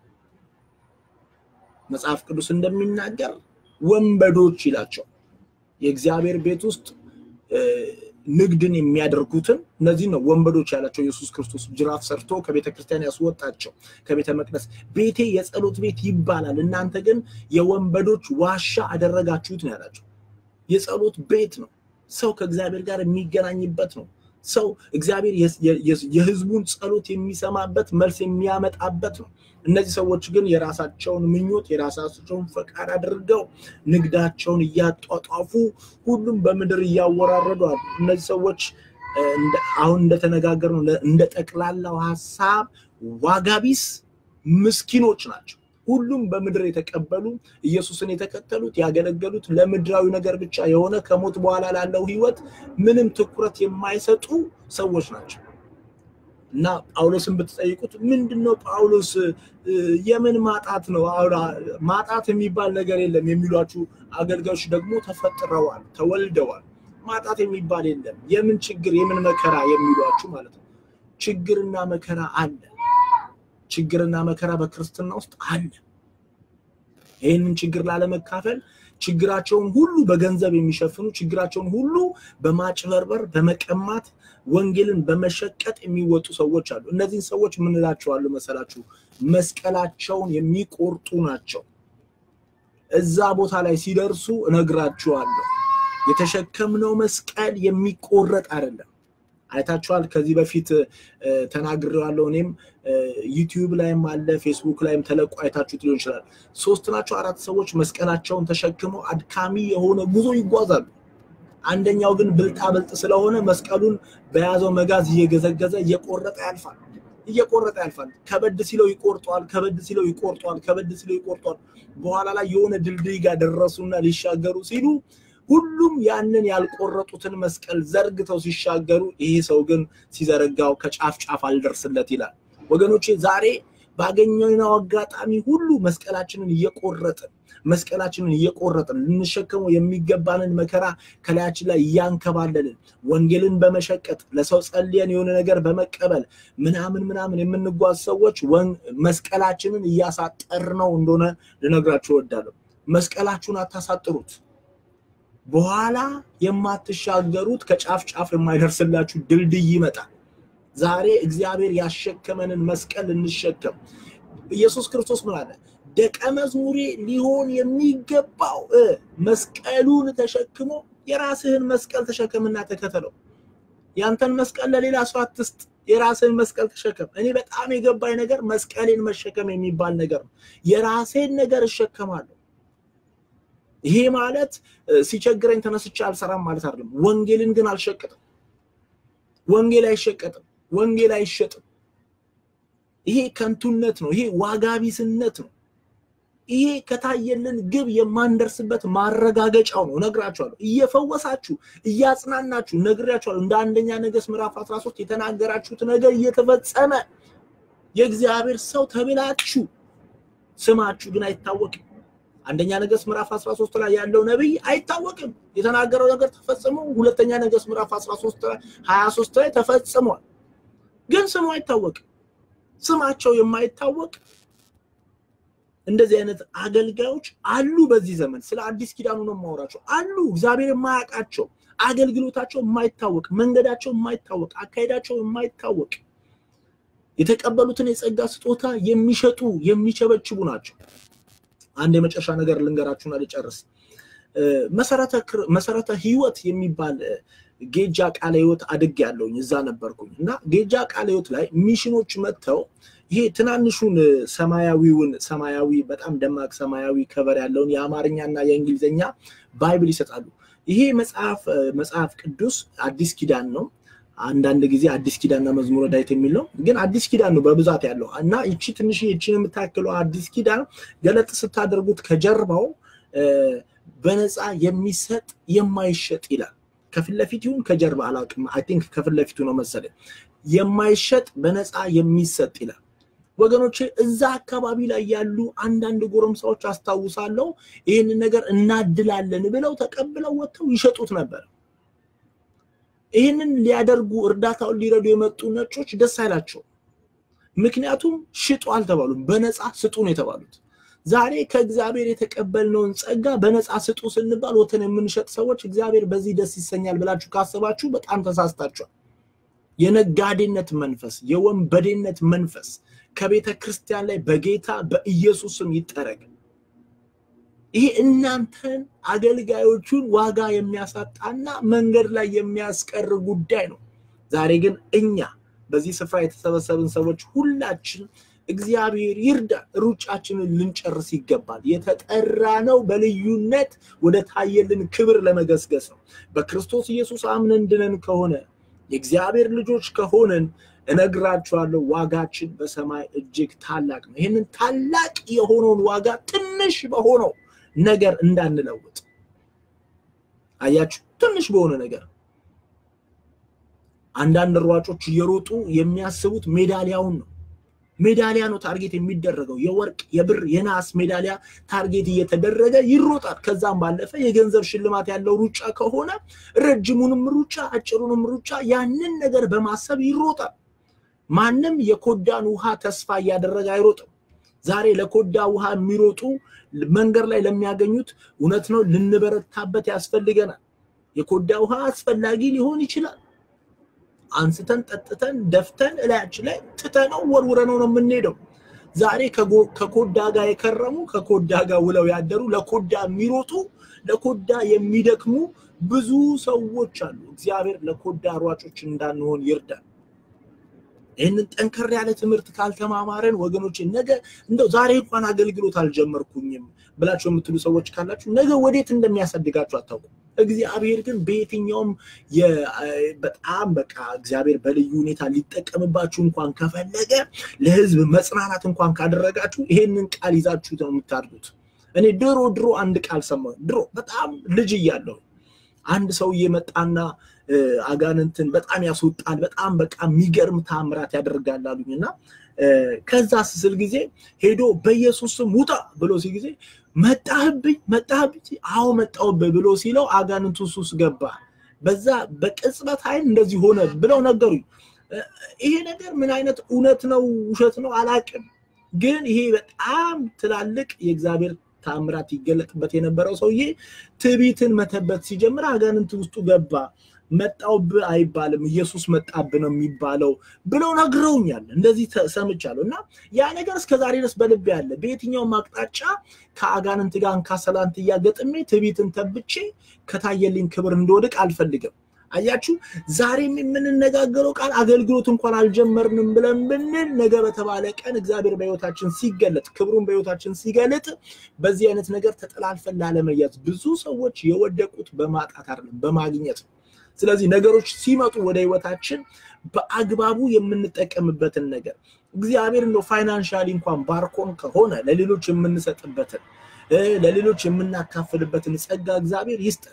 መጽሐፍ ቅዱስ እንደሚናገር ወንበዶች ይላቸው የእግዚአብሔር ቤት ውስጥ ንግድን የሚያደርጉትን እነዚህ ነው ወንበዶች ያላቸው ኢየሱስ ክርስቶስ ጅራፍ ሰርቶ ከቤተ ክርስቲያን ያስወጣቸው ከቤተ መቅደስ ቤቴ የጸሎት ቤት ይባላል እናንተ ግን የወንበዶች ዋሻ አደረጋችሁት ነው ያላቸው የጸሎት ቤት ነው ሰው ከእግዚአብሔር ጋር የሚገናኝበት ነው ሰው እግዚአብሔር የህዝቡን ጸሎት የሚሰማበት መልስ የሚያመጣበት ነው እነዚህ ሰዎች ግን የራሳቸውን ምኞት የራሳቸውን ፈቃድ አድርገው ንግዳቸውን እያጧጧፉ ሁሉም በምድር እያወራረዱ አሉ። እነዚህ ሰዎች አሁን እንደተነጋገር ነው እንደ ጠቅላላው ሀሳብ ዋጋቢስ ምስኪኖች ናቸው። ሁሉም በምድር የተቀበሉ ኢየሱስን የተከተሉት ያገለገሉት ለምድራዊ ነገር ብቻ የሆነ ከሞት በኋላ ላለው ህይወት ምንም ትኩረት የማይሰጡ ሰዎች ናቸው። እና ጳውሎስን ብትጠይቁት ምንድን ነው ጳውሎስ የምን ማጣት ነው? ማጣት የሚባል ነገር የለም የሚሏችሁ አገልጋዮች ደግሞ ተፈጥረዋል፣ ተወልደዋል። ማጣት የሚባል የለም። የምን ችግር የምን መከራ የሚሏችሁ ማለት ነው። ችግርና መከራ አለ። ችግርና መከራ በክርስትና ውስጥ አለ። ይህንን ችግር ላለመካፈል ችግራቸውን ሁሉ በገንዘብ የሚሸፍኑ ችግራቸውን ሁሉ በማጭበርበር በመቀማት ወንጌልን በመሸቀጥ የሚወጡ ሰዎች አሉ። እነዚህን ሰዎች ምን እላቸዋለሁ መሰላችሁ? መስቀላቸውን የሚቆርጡ ናቸው። እዛ ቦታ ላይ ሲደርሱ እነግራችኋለሁ። የተሸከምነው መስቀል የሚቆረጥ አይደለም። አይታችኋል። ከዚህ በፊት ተናግሬዋለሁ። እኔም ዩቲዩብ ላይም አለ ፌስቡክ ላይም ተለቆ አይታችሁት ሊሆን ይችላል። ሶስት ናቸው አራት ሰዎች መስቀላቸውን ተሸክመው አድካሚ የሆነ ጉዞ ይጓዛሉ። አንደኛው ግን ብልጣ ብልጥ ስለሆነ መስቀሉን በያዘው መጋዝ እየገዘገዘ እየቆረጠ ያልፋል እየቆረጠ ያልፋል። ከበድ ሲለው ይቆርጧል፣ ከበድ ሲለው ይቆርጧል፣ ከበድ ሲለው ይቆርጧል። በኋላ ላይ የሆነ ድልድይ ጋር ደረሱና ሊሻገሩ ሲሉ ሁሉም ያንን ያልቆረጡትን መስቀል ዘርግተው ሲሻገሩ፣ ይሄ ሰው ግን ሲዘረጋው ከጫፍ ጫፍ አልደርስለት ይላል። ወገኖቼ ዛሬ ባገኘነው አጋጣሚ ሁሉ መስቀላችንን እየቆረጥን መስቀላችንን እየቆረጥን ልንሸከመው የሚገባንን መከራ ከላያችን ላይ እያንከባለልን ወንጌልን በመሸቀጥ ለሰው ጸልየን የሆነ ነገር በመቀበል ምናምን ምናምን የምንጓዝ ሰዎች መስቀላችንን እያሳጠር ነው እንደሆነ ልነግራችሁ እወዳለሁ። መስቀላችሁን አታሳጥሩት። በኋላ የማትሻገሩት ከጫፍ ጫፍ የማይደርስላችሁ ድልድይ ይመጣል። ዛሬ እግዚአብሔር ያሸከመንን መስቀል እንሸከም። ኢየሱስ ክርስቶስ ምን አለ? ደቀ መዝሙሬ ሊሆን የሚገባው መስቀሉን ተሸክሞ የራስህን መስቀል ተሸከምና ተከተለው። ያንተን መስቀል ለሌላ ሰው አትስጥ፣ የራስህን መስቀል ተሸከም። እኔ በጣም የገባኝ ነገር መስቀሌን መሸከም የሚባል ነገር ነው። የራሴን ነገር እሸከማለሁ። ይሄ ማለት ሲቸግረኝ ተነስቼ አልሰራም ማለት አይደለም። ወንጌልን ግን አልሸቅጥም። ወንጌል አይሸቀጥም። ወንጌል አይሸጥም። ይሄ ከንቱነት ነው። ይሄ ዋጋቢስነት ነው። ይሄ ከታየልን ግብ የማንደርስበት ማረጋገጫው ነው። እነግራችኋለሁ። እየፈወሳችሁ እያጽናናችሁ ነግሬያችኋለሁ። እንደ አንደኛ ነገሥት ምዕራፍ 13 የተናገራችሁት ነገር እየተፈጸመ የእግዚአብሔር ሰው ተብላችሁ ስማችሁ ግን አይታወቅም። አንደኛ ነገሥት ምዕራፍ 13 ላይ ያለው ነብይ አይታወቅም። የተናገረው ነገር ተፈጽሞ ሁለተኛ ነገሥት ምዕራፍ 13 ላይ 23 ላይ ተፈጽሟል። ግን ስሙ አይታወቅም። ስማቸው የማይታወቅ እንደዚህ አይነት አገልጋዮች አሉ። በዚህ ዘመን ስለ አዲስ ኪዳኑ ነው የማወራቸው። አሉ እግዚአብሔር የማያውቃቸው አገልግሎታቸው የማይታወቅ መንገዳቸው የማይታወቅ አካሄዳቸው የማይታወቅ የተቀበሉትን የጸጋ ስጦታ የሚሸጡ የሚቸበችቡ ናቸው። አንድ የመጨረሻ ነገር ልንገራችሁና ልጨርስ። መሰረተ ህይወት የሚባል ጌጃ ቃለ ህይወት አድግ ያለውኝ እዛ ነበርኩኝ እና ጌጃ ቃለ ህይወት ላይ ሚሽኖች መጥተው ይሄ ትናንሹን ሰማያዊውን ሰማያዊ በጣም ደማቅ ሰማያዊ ከበር ያለውን የአማርኛና የእንግሊዝኛ ባይብል ይሰጣሉ። ይሄ መጽሐፍ መጽሐፍ ቅዱስ አዲስ ኪዳን ነው። አንዳንድ ጊዜ አዲስ ኪዳንና መዝሙረ ዳዊት የሚል ነው፣ ግን አዲስ ኪዳን ነው በብዛት ያለው እና ይቺ ትንሽ ይቺን የምታክለው አዲስ ኪዳን ገለጥ ስታደርጉት ከጀርባው በነፃ የሚሰጥ የማይሸጥ ይላል። ከፊት ለፊት ይሁን ከጀርባ አላውቅም። አይ ቲንክ ከፊት ለፊቱ ነው መሰለኝ። የማይሸጥ በነፃ የሚሰጥ ይላል። ወገኖቼ እዛ አካባቢ ላይ ያሉ አንዳንድ ጎረምሳዎች አስታውሳለሁ ይህንን ነገር እናድላለን ብለው ተቀብለው ወጥተው ይሸጡት ነበር። ይህንን ሊያደርጉ እርዳታውን ሊረዱ የመጡ ነጮች ደስ አይላቸው። ምክንያቱም ሽጡ አልተባሉም፣ በነፃ ስጡ ነው የተባሉት። ዛሬ ከእግዚአብሔር የተቀበልነውን ጸጋ በነፃ ስጡ ስንባል ወተን የምንሸጥ ሰዎች እግዚአብሔር በዚህ ደስ ይሰኛል ብላችሁ ካሰባችሁ በጣም ተሳስታችኋል። የነጋዴነት መንፈስ፣ የወንበዴነት መንፈስ ከቤተ ክርስቲያን ላይ በጌታ በኢየሱስ ስም ይጠረግ። ይሄ እናንተን አገልጋዮቹን ዋጋ የሚያሳጣና መንገድ ላይ የሚያስቀር ጉዳይ ነው። ዛሬ ግን እኛ በዚህ ስፍራ የተሰበሰብን ሰዎች ሁላችን እግዚአብሔር ይርዳ፣ ሩጫችንን ልንጨርስ ይገባል። የተጠራ ነው በልዩነት ወደ ታየልን ክብር ለመገስገስ ነው። በክርስቶስ ኢየሱስ አምነን ድነን ከሆነ የእግዚአብሔር ልጆች ከሆነን እነግራችኋለሁ ዋጋችን በሰማይ እጅግ ታላቅ ነው። ይህንን ታላቅ የሆነውን ዋጋ ትንሽ በሆነው ነገር እንዳንለውጥ። አያችሁ፣ ትንሽ በሆነ ነገር አንዳንድ ሯጮች እየሮጡ የሚያስቡት ሜዳሊያውን ነው። ሜዳሊያ ነው ታርጌት የሚደረገው። የወርቅ የብር የናስ ሜዳሊያ ታርጌት እየተደረገ ይሮጣል። ከዛም ባለፈ የገንዘብ ሽልማት ያለው ሩጫ ከሆነ ረጅሙንም ሩጫ አጭሩንም ሩጫ ያንን ነገር በማሰብ ይሮጣል። ማንም የኮዳን ውሃ ተስፋ እያደረገ አይሮጥም። ዛሬ ለኮዳ ውሃ የሚሮጡ መንገድ ላይ ለሚያገኙት እውነት ነው ልንበረታበት ያስፈልገናል። የኮዳ ውሃ አስፈላጊ ሊሆን ይችላል። አንስተን ጠጥተን ደፍተን እላያችን ላይ ትተነው ወርውረነው ነው የምንሄደው። ዛሬ ከኮዳ ጋር የከረሙ ከኮዳ ጋር ውለው ያደሩ ለኮዳ የሚሮጡ ለኮዳ የሚደክሙ ብዙ ሰዎች አሉ። እግዚአብሔር ለኮዳ ሯጮች እንዳንሆን ይርዳል። ይህንን ጠንከር ያለ ትምህርት ካልተማማረን ወገኖች፣ ነገ እንደው ዛሬ እንኳን አገልግሎት አልጀመርኩኝም ብላችሁ የምትሉ ሰዎች ካላችሁ ነገ ወዴት እንደሚያሳድጋችሁ አታውቁም። እግዚአብሔር ግን በየትኛውም በጣም በቃ እግዚአብሔር በልዩ ሁኔታ ሊጠቀምባችሁ እንኳን ከፈለገ ለሕዝብ መጽናናት እንኳን ካደረጋችሁ ይሄንን ቃል ይዛችሁ ነው የምታድጉት። እኔ ድሮ ድሮ አንድ ቃል ሰማሁ። ድሮ በጣም ልጅ እያለሁ አንድ ሰውዬ መጣና አጋንንትን በጣም ያስወጣል፣ በጣም በቃ የሚገርም ታምራት ያደርጋል አሉኝ እና ከዛ ስስል ጊዜ ሄዶ በኢየሱስ ስም ውጣ ብሎ ሲል ጊዜ መጣህብኝ መጣህብኝ፣ አዎ መጣሁብህ ብሎ ሲለው አጋንንቱ ሱስ ገባ። በዛ በቅጽበት ኃይል እንደዚህ ሆነ ብለው ነገሩኝ። ይሄ ነገር ምን አይነት እውነት ነው ውሸት ነው አላቅም፣ ግን ይሄ በጣም ትላልቅ የእግዚአብሔር ታምራት ይገለጥበት የነበረው ሰውዬ ትዕቢትን መተበት ሲጀምር አጋንንት ውስጡ ገባ። መጣውብህ አይባልም ኢየሱስ መጣብህ ነው የሚባለው ብለው ነግረውኛል። እንደዚህ ሰምቻለሁ እና ያ ነገር እስከዛሬ ድረስ በልቤ ያለ በየትኛውም አቅጣጫ ከአጋንንት ጋር እንካሰላንት እያገጥሜ ትዕቢትን ተብቼ ከታየልኝ ክብር እንደወድቅ አልፈልግም። አያችሁ፣ ዛሬም የምንነጋገረው ቃል አገልግሎት እንኳን አልጀመርንም ብለን ብንል ነገ በተባለ ቀን እግዚአብሔር በሕይወታችን ሲገለጥ ክብሩን በሕይወታችን ሲገለጥ በዚህ አይነት ነገር ተጠላልፈን ላለመያዝ ብዙ ሰዎች የወደቁት በማጣት አይደለም በማግኘት ነው። ስለዚህ ነገሮች ሲመጡ ወደ ሕይወታችን በአግባቡ የምንጠቀምበትን ነገር እግዚአብሔር እንደው ፋይናንሻሊ እንኳን ባርኮን ከሆነ ለሌሎች የምንሰጥበትን ለሌሎች የምናካፍልበትን ጸጋ እግዚአብሔር ይስጠን።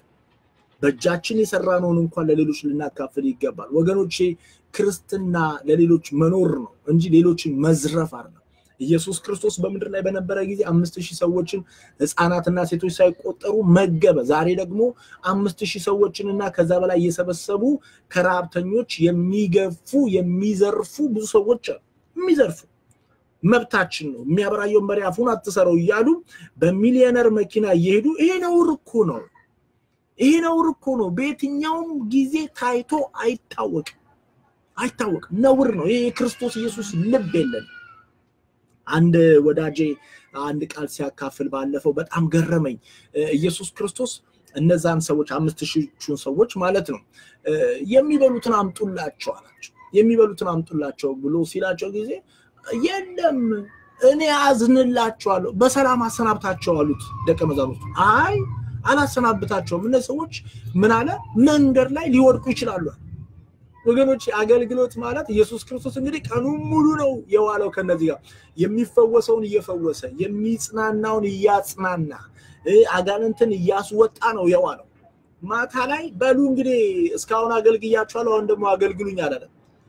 በእጃችን የሰራነውን እንኳን ለሌሎች ልናካፍል ይገባል። ወገኖቼ ክርስትና ለሌሎች መኖር ነው እንጂ ሌሎችን መዝረፍ አይደለም። ኢየሱስ ክርስቶስ በምድር ላይ በነበረ ጊዜ አምስት ሺህ ሰዎችን ሕፃናትና ሴቶች ሳይቆጠሩ መገበ። ዛሬ ደግሞ አምስት ሺህ ሰዎችን እና ከዛ በላይ እየሰበሰቡ ከረሃብተኞች የሚገፉ የሚዘርፉ ብዙ ሰዎች አሉ። የሚዘርፉ መብታችን ነው። የሚያበራየውን በሬ አፉን አትሰረው እያሉ በሚሊዮነር መኪና እየሄዱ ይሄ ነውር እኮ ነው። ይሄ ነውር እኮ ነው። በየትኛውም ጊዜ ታይቶ አይታወቅም፣ አይታወቅም። ነውር ነው። ይሄ የክርስቶስ ኢየሱስ ልብ የለን። አንድ ወዳጄ አንድ ቃል ሲያካፍል ባለፈው በጣም ገረመኝ። ኢየሱስ ክርስቶስ እነዛን ሰዎች አምስት ሺዎቹን ሰዎች ማለት ነው የሚበሉትን አምጡላቸው አላቸው። የሚበሉትን አምጡላቸው ብሎ ሲላቸው ጊዜ የለም እኔ አዝንላቸዋለሁ፣ በሰላም አሰናብታቸው አሉት ደቀ መዛሙርቱ። አይ አላሰናብታቸውም፣ እነዚህ ሰዎች ምን አለ መንገድ ላይ ሊወድቁ ይችላሉ። ወገኖች አገልግሎት ማለት ኢየሱስ ክርስቶስ እንግዲህ ቀኑን ሙሉ ነው የዋለው ከነዚህ ጋር የሚፈወሰውን እየፈወሰ የሚጽናናውን እያጽናና አጋንንትን እያስወጣ ነው የዋለው። ማታ ላይ በሉ እንግዲህ እስካሁን አገልግያችኋለሁ፣ አሁን ደግሞ አገልግሉኝ አላለም።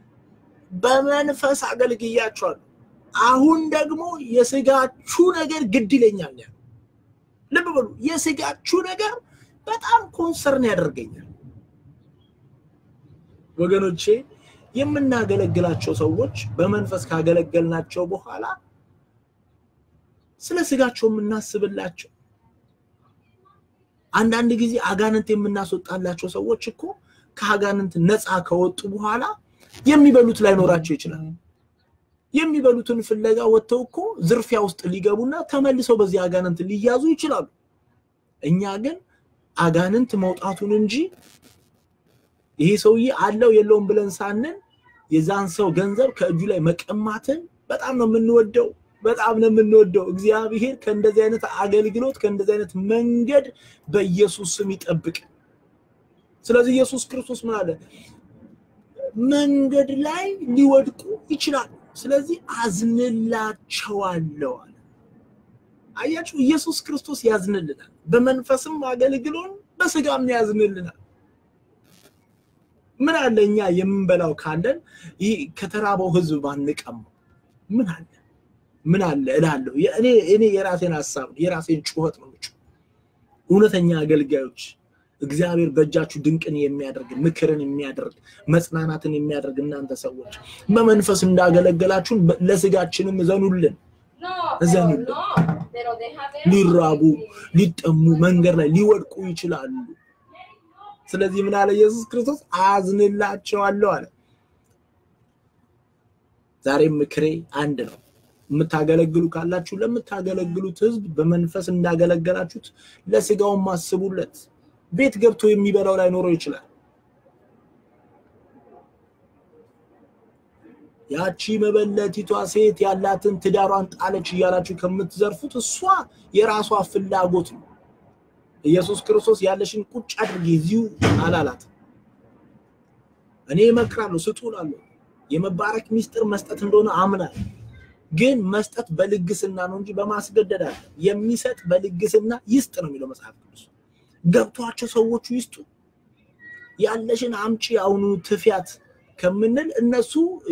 በመንፈስ አገልግያችኋለሁ፣ አሁን ደግሞ የስጋችሁ ነገር ግድ ይለኛል። ልብ በሉ፣ የስጋችሁ ነገር በጣም ኮንሰርን ያደርገኛል። ወገኖቼ የምናገለግላቸው ሰዎች በመንፈስ ካገለገልናቸው በኋላ ስለ ስጋቸው የምናስብላቸው አንዳንድ ጊዜ አጋንንት የምናስወጣላቸው ሰዎች እኮ ከአጋንንት ነፃ ከወጡ በኋላ የሚበሉት ላይኖራቸው ይችላል። የሚበሉትን ፍለጋ ወጥተው እኮ ዝርፊያ ውስጥ ሊገቡና ተመልሰው በዚህ አጋንንት ሊያዙ ይችላሉ። እኛ ግን አጋንንት መውጣቱን እንጂ ይሄ ሰውዬ አለው የለውም ብለን ሳንን የዛን ሰው ገንዘብ ከእጁ ላይ መቀማትን በጣም ነው የምንወደው፣ በጣም ነው የምንወደው። እግዚአብሔር ከእንደዚህ አይነት አገልግሎት ከእንደዚህ አይነት መንገድ በኢየሱስ ስም ይጠብቅ። ስለዚህ ኢየሱስ ክርስቶስ ምን አለ? መንገድ ላይ ሊወድቁ ይችላሉ። ስለዚህ አዝንላቸዋለሁ አለ። አያችሁ፣ ኢየሱስ ክርስቶስ ያዝንልናል። በመንፈስም አገልግሎን በስጋም ያዝንልናል። ምን አለ እኛ የምንበላው ካለን ይህ ከተራበው ሕዝብ ባንቀማው ምን አለ ምን አለ እላለሁ። እኔ እኔ የራሴን ሀሳብ የራሴን ጩኸት ነው የምጮህ። እውነተኛ አገልጋዮች እግዚአብሔር በእጃችሁ ድንቅን የሚያደርግ ምክርን የሚያደርግ መጽናናትን የሚያደርግ እናንተ ሰዎች በመንፈስ እንዳገለገላችሁን ለስጋችንም እዘኑልን እዘኑልን። ሊራቡ ሊጠሙ መንገድ ላይ ሊወድቁ ይችላሉ። ስለዚህ ምን አለ ኢየሱስ ክርስቶስ አዝንላቸዋለሁ አለ። ዛሬም ምክሬ አንድ ነው። የምታገለግሉ ካላችሁ ለምታገለግሉት ህዝብ በመንፈስ እንዳገለገላችሁት ለስጋውም አስቡለት። ቤት ገብቶ የሚበላው ላይኖረው ይችላል። ያቺ መበለቲቷ ሴት ያላትን ትዳሯን ጣለች እያላችሁ ከምትዘርፉት እሷ የራሷ ፍላጎት ነው። ኢየሱስ ክርስቶስ ያለሽን ቁጭ አድርጊ እዚሁ አላላት። እኔ እመክራለሁ፣ ስጡ እላለሁ። የመባረክ ሚስጥር መስጠት እንደሆነ አምናል። ግን መስጠት በልግስና ነው እንጂ በማስገደድ አለ። የሚሰጥ በልግስና ይስጥ ነው የሚለው መጽሐፍ ቅዱስ። ገብቷቸው ሰዎቹ ይስጡ። ያለሽን አምጪ አሁኑ ትፊያት ከምንል እነሱ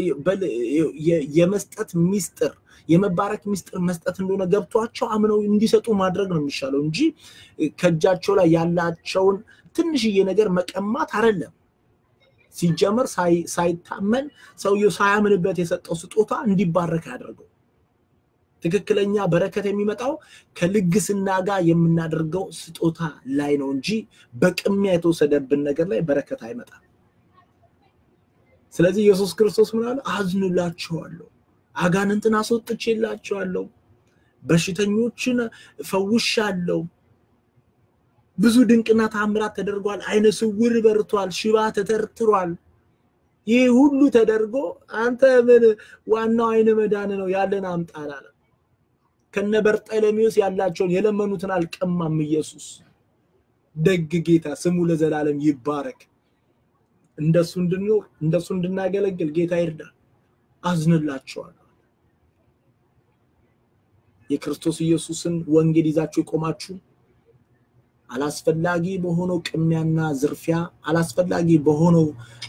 የመስጠት ሚስጥር የመባረክ ሚስጥር መስጠት እንደሆነ ገብቷቸው አምነው እንዲሰጡ ማድረግ ነው የሚሻለው እንጂ ከእጃቸው ላይ ያላቸውን ትንሽዬ ነገር መቀማት አይደለም። ሲጀመር ሳይታመን ሰውየው ሳያምንበት የሰጠው ስጦታ እንዲባረክ ያደርገው። ትክክለኛ በረከት የሚመጣው ከልግስና ጋር የምናደርገው ስጦታ ላይ ነው እንጂ በቅሚያ የተወሰደብን ነገር ላይ በረከት አይመጣም። ስለዚህ ኢየሱስ ክርስቶስ ምን አለ? አዝንላቸዋለሁ፣ አጋንንትን አስወጥቼላቸዋለሁ፣ በሽተኞችን ፈውሻለሁ፣ ብዙ ድንቅና ታምራት ተደርጓል፣ አይነ ስውር በርቷል፣ ሽባ ተተርትሯል። ይህ ሁሉ ተደርጎ አንተ ምን ዋናው አይነ መዳን ነው ያለን አምጣል አለ። ከነ በርጠለሜዎስ ያላቸውን የለመኑትን አልቀማም። ኢየሱስ ደግ ጌታ ስሙ ለዘላለም ይባረክ። እንደሱ እንድንኖር እንደሱ እንድናገለግል ጌታ ይርዳል። አዝንላቸዋለሁ። የክርስቶስ ኢየሱስን ወንጌል ይዛችሁ የቆማችሁ አላስፈላጊ በሆነው ቅሚያና ዝርፊያ፣ አላስፈላጊ በሆነው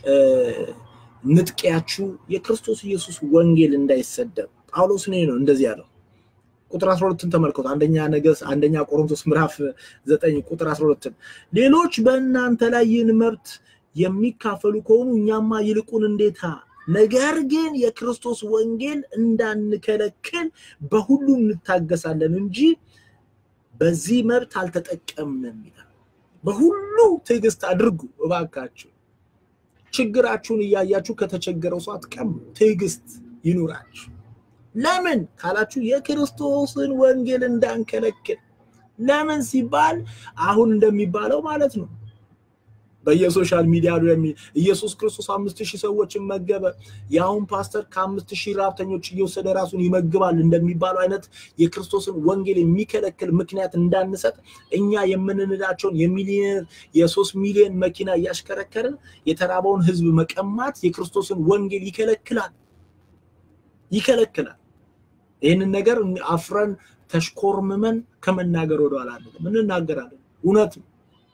ንጥቂያችሁ የክርስቶስ ኢየሱስ ወንጌል እንዳይሰደብ ጳውሎስ ነው ነው እንደዚህ ያለው። ቁጥር 12ን ተመልከቱ። አንደኛ ነገሥት አንደኛ ቆሮንቶስ ምዕራፍ 9 ቁጥር 12ን ሌሎች በእናንተ ላይ ይህን መብት የሚካፈሉ ከሆኑ እኛማ ይልቁን እንዴታ ነገር ግን የክርስቶስ ወንጌል እንዳንከለክል በሁሉ እንታገሳለን እንጂ በዚህ መብት አልተጠቀምንም ይላል። በሁሉ ትዕግስት አድርጉ እባካችሁ። ችግራችሁን እያያችሁ ከተቸገረው ሰው አትቀሙ። ትዕግስት ይኑራችሁ። ለምን ካላችሁ የክርስቶስን ወንጌል እንዳንከለክል። ለምን ሲባል አሁን እንደሚባለው ማለት ነው በየሶሻል ሚዲያ ኢየሱስ ክርስቶስ አምስት ሺህ ሰዎችን መገበ። የአሁን ፓስተር ከአምስት ሺህ ራብተኞች እየወሰደ ራሱን ይመግባል እንደሚባለው አይነት የክርስቶስን ወንጌል የሚከለክል ምክንያት እንዳንሰጥ እኛ የምንንዳቸውን የሚሊዮን የሶስት ሚሊዮን መኪና እያሽከረከርን የተራበውን ሕዝብ መቀማት የክርስቶስን ወንጌል ይከለክላል ይከለክላል። ይህንን ነገር አፍረን ተሽኮርምመን ከመናገር ወደኋላ አንልም፣ እንናገራለን። እውነት ነው።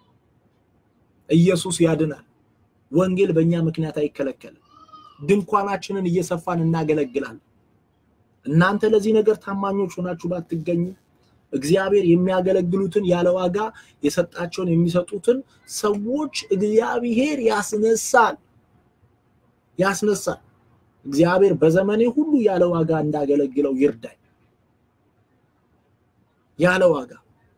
ኢየሱስ ያድናል። ወንጌል በእኛ ምክንያት አይከለከልም። ድንኳናችንን እየሰፋን እናገለግላለን። እናንተ ለዚህ ነገር ታማኞች ሆናችሁ ባትገኙ እግዚአብሔር የሚያገለግሉትን ያለ ዋጋ የሰጣቸውን የሚሰጡትን ሰዎች እግዚአብሔር ያስነሳል ያስነሳል። እግዚአብሔር በዘመኔ ሁሉ ያለ ዋጋ እንዳገለግለው ይርዳኝ። ያለ ዋጋ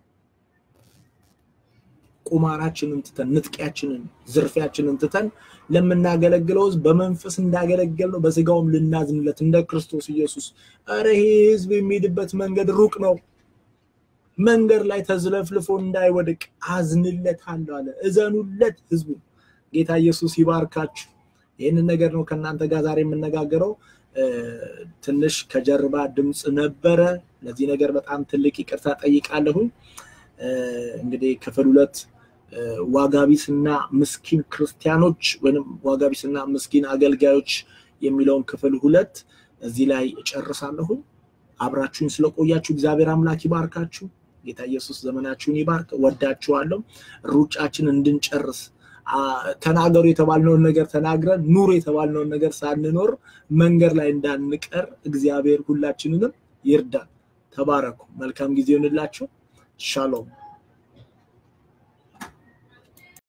ቁማራችንን ትተን ንጥቂያችንን፣ ዝርፊያችንን ትተን ለምናገለግለው ሕዝብ በመንፈስ እንዳገለገል ነው በስጋውም ልናዝንለት እንደ ክርስቶስ ኢየሱስ። ኧረ ይሄ ሕዝብ የሚሄድበት መንገድ ሩቅ ነው። መንገድ ላይ ተዝለፍልፎ እንዳይወድቅ አዝንለታለሁ አለ። እዘኑለት ሕዝቡ። ጌታ ኢየሱስ ይባርካችሁ። ይህንን ነገር ነው ከእናንተ ጋር ዛሬ የምነጋገረው። ትንሽ ከጀርባ ድምፅ ነበረ። ለዚህ ነገር በጣም ትልቅ ይቅርታ ጠይቃለሁኝ። እንግዲህ ክፍል ሁለት ዋጋቢስና ምስኪን ክርስቲያኖች ወይም ዋጋቢስና ምስኪን አገልጋዮች የሚለውን ክፍል ሁለት እዚህ ላይ እጨርሳለሁኝ። አብራችሁኝ ስለቆያችሁ እግዚአብሔር አምላክ ይባርካችሁ። ጌታ ኢየሱስ ዘመናችሁን ይባርክ። ወዳችኋለሁ። ሩጫችን እንድንጨርስ ተናገሩ የተባልነውን ነገር ተናግረን ኑር የተባልነውን ነገር ሳንኖር መንገድ ላይ እንዳንቀር እግዚአብሔር ሁላችንንም ይርዳል። ተባረኩ። መልካም ጊዜ ይሆንላችሁ። ሻሎም